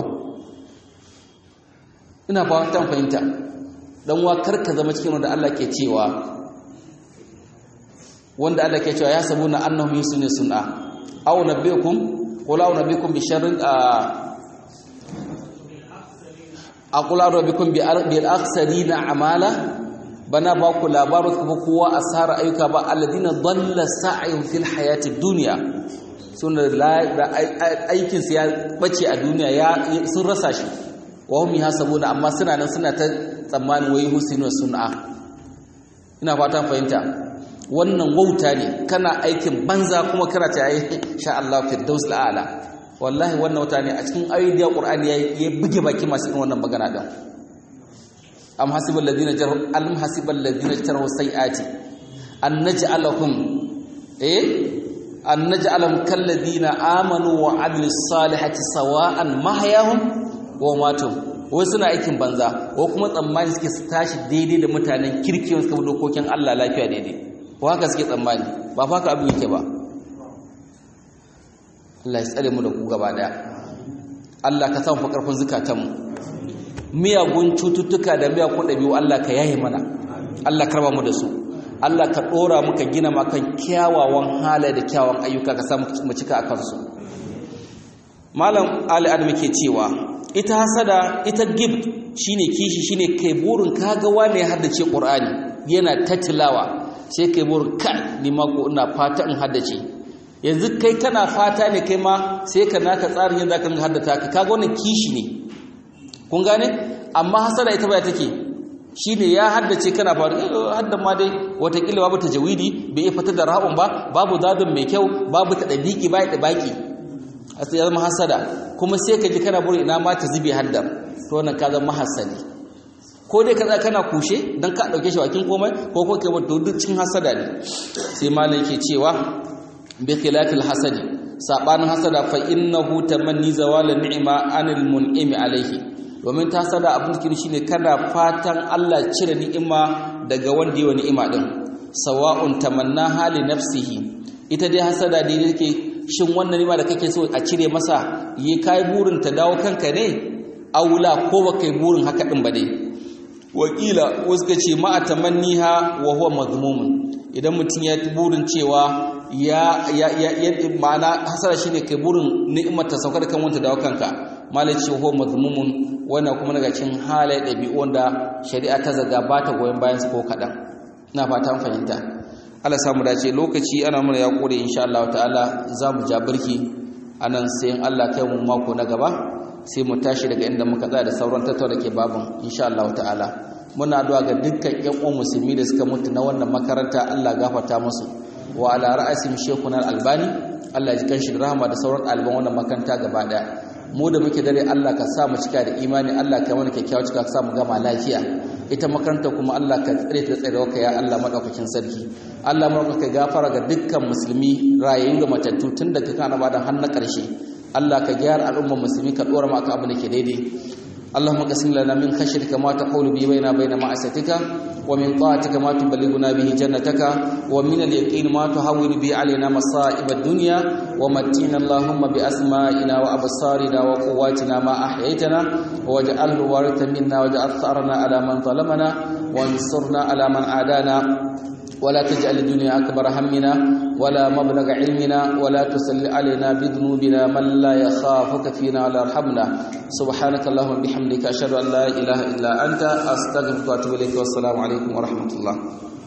ina fatan fahimta dan wa karka zama cikin wanda Allah ke cewa wanda Allah ke cewa ya sabuna annahum yusuna sun'a aw nabiyukum qul aw nabiyukum bi sharrin aqul aw nabiyukum bil akhsarina amala bana ba ku labarin kuma kowa asara ayyuka ba alladina dalla sa'yun fil hayatid dunya suna aikin su ya bace a duniya ya sun rasa shi wa hum yahsabuna amma suna nan suna ta tsammanin wai husinu sun'a ina fatan fahimta wannan wauta ne kana aikin banza kuma kana ta yi sha Allah firdaus la'ala wallahi wannan wauta ne a cikin ayoyin Qur'ani ya buge baki masu irin wannan magana din am hasibal ladina jarhu al hasibal ladina jarhu sayati an naj'alahum eh an naj'alahum kal ladina amanu wa amilus salihati sawa'an mahyahum wa matum wai suna aikin banza ko kuma tsammani suke su tashi daidai da mutanen kirki wanda suka dokokin Allah lafiya daidai ko haka suke tsammani ba fa ka abu yake ba Allah ya tsare mu da ku gaba daya Allah ka sa mu karfin zukatanmu miyagun cututtuka da miyagun ɗabi'u Allah ka yaye mana Allah karba mu da su Allah ka ɗora muka gina makan kyawawan halaye da kyawawan ayyuka ka sa mu cika a kansu malam ali adam ke cewa ita hasada ita gift shine kishi shine kai burin kaga wane haddace qur'ani yana tatilawa sai kai burin ka ni ma ko ina fata in haddace yanzu kai kana fata ne kai ma sai ka naka tsarin yadda kan haddata ka kaga wannan kishi ne kun gane amma hasada ita baya take shine ya haddace kana faru haddan ma dai watakila babu tajawidi bai iya fitar da ra'un ba babu dadin mai kyau babu ta dabiki bai da baki sai ya zama hasada kuma sai ka ji kana buri ina ma ta zube haddam to wannan ka zama hasali ko dai ka kana kushe dan ka dauke shi wakin komai ko ko kai wato duk cin hasada ne sai malam yake cewa bi khilafil hasadi sabanin hasada fa innahu tamanni zawala ni'ma anil mun'imi alaihi domin ta sada abin da shine kana fatan Allah cire ni'ima daga wanda yayi ni'ima din sawa'un tamanna hali nafsihi ita dai hasada dai yake shin wannan ni'ima da kake so a cire masa yi kai burin ta dawo kanka ne aula ko ba kai burin haka din ba dai wakila wasu ka ce ma'a tamanniha wa huwa mazmumun idan mutum ya burin cewa ya ya ya ma'ana hasara shine kai burin ni'imar ta sauka da kan wanda dawo kanka malai ce huwa mazmumun wannan kuma daga cikin halaye ɗabi'u wanda shari'a ta zaga ba ta goyon bayan su ko kaɗan ina fata fahimta Allah samu dace lokaci ana mana ya kore insha Allah ta'ala za mu ja birki anan sai in Allah kai mu mako na gaba sai mu tashi daga inda muka tsaya da sauran tattauna ke babin insha Allah ta'ala muna addu'a ga dukkan ƴan uwan musulmi da suka mutu na wannan makaranta Allah gafarta musu wa ala ra'asim shekuna albani Allah ji kanshi da rahama da sauran ɗaliban wannan makaranta gaba daya mu da muke dare Allah ka sa mu cika da imani Allah ka mana kyakkyawa cika ka sa mu gama lafiya ita makaranta kuma Allah ka tsare ta tsare ka ya Allah madaukakin sarki Allah mu ka gafara ga dukkan musulmi rayayyu da matattu tun daga kan annabawa har na karshe Allah ka gyara al'ummar musulmi ka dora maka abu da ke daidai اللهم قسم لنا من خشيتك ما تحول به بيننا وبين معصيتك ومن طاعتك ما تبلغنا به جنتك ومن اليقين ما تهون به علينا مصائب الدنيا ومتينا اللهم بأسمائنا وأبصارنا وقواتنا ما أحييتنا واجعله الوارث منا واجعل ثأرنا على من ظلمنا وانصرنا على من عادانا ولا تجعل الدنيا أكبر همنا ولا مبلغ علمنا ولا تسل علينا بذنوبنا من لا يخافك فينا ولا يرحمنا سبحانك اللهم وبحمدك أشهد أن لا إله إلا أنت أستغفرك وأتوب إليك والسلام عليكم ورحمة الله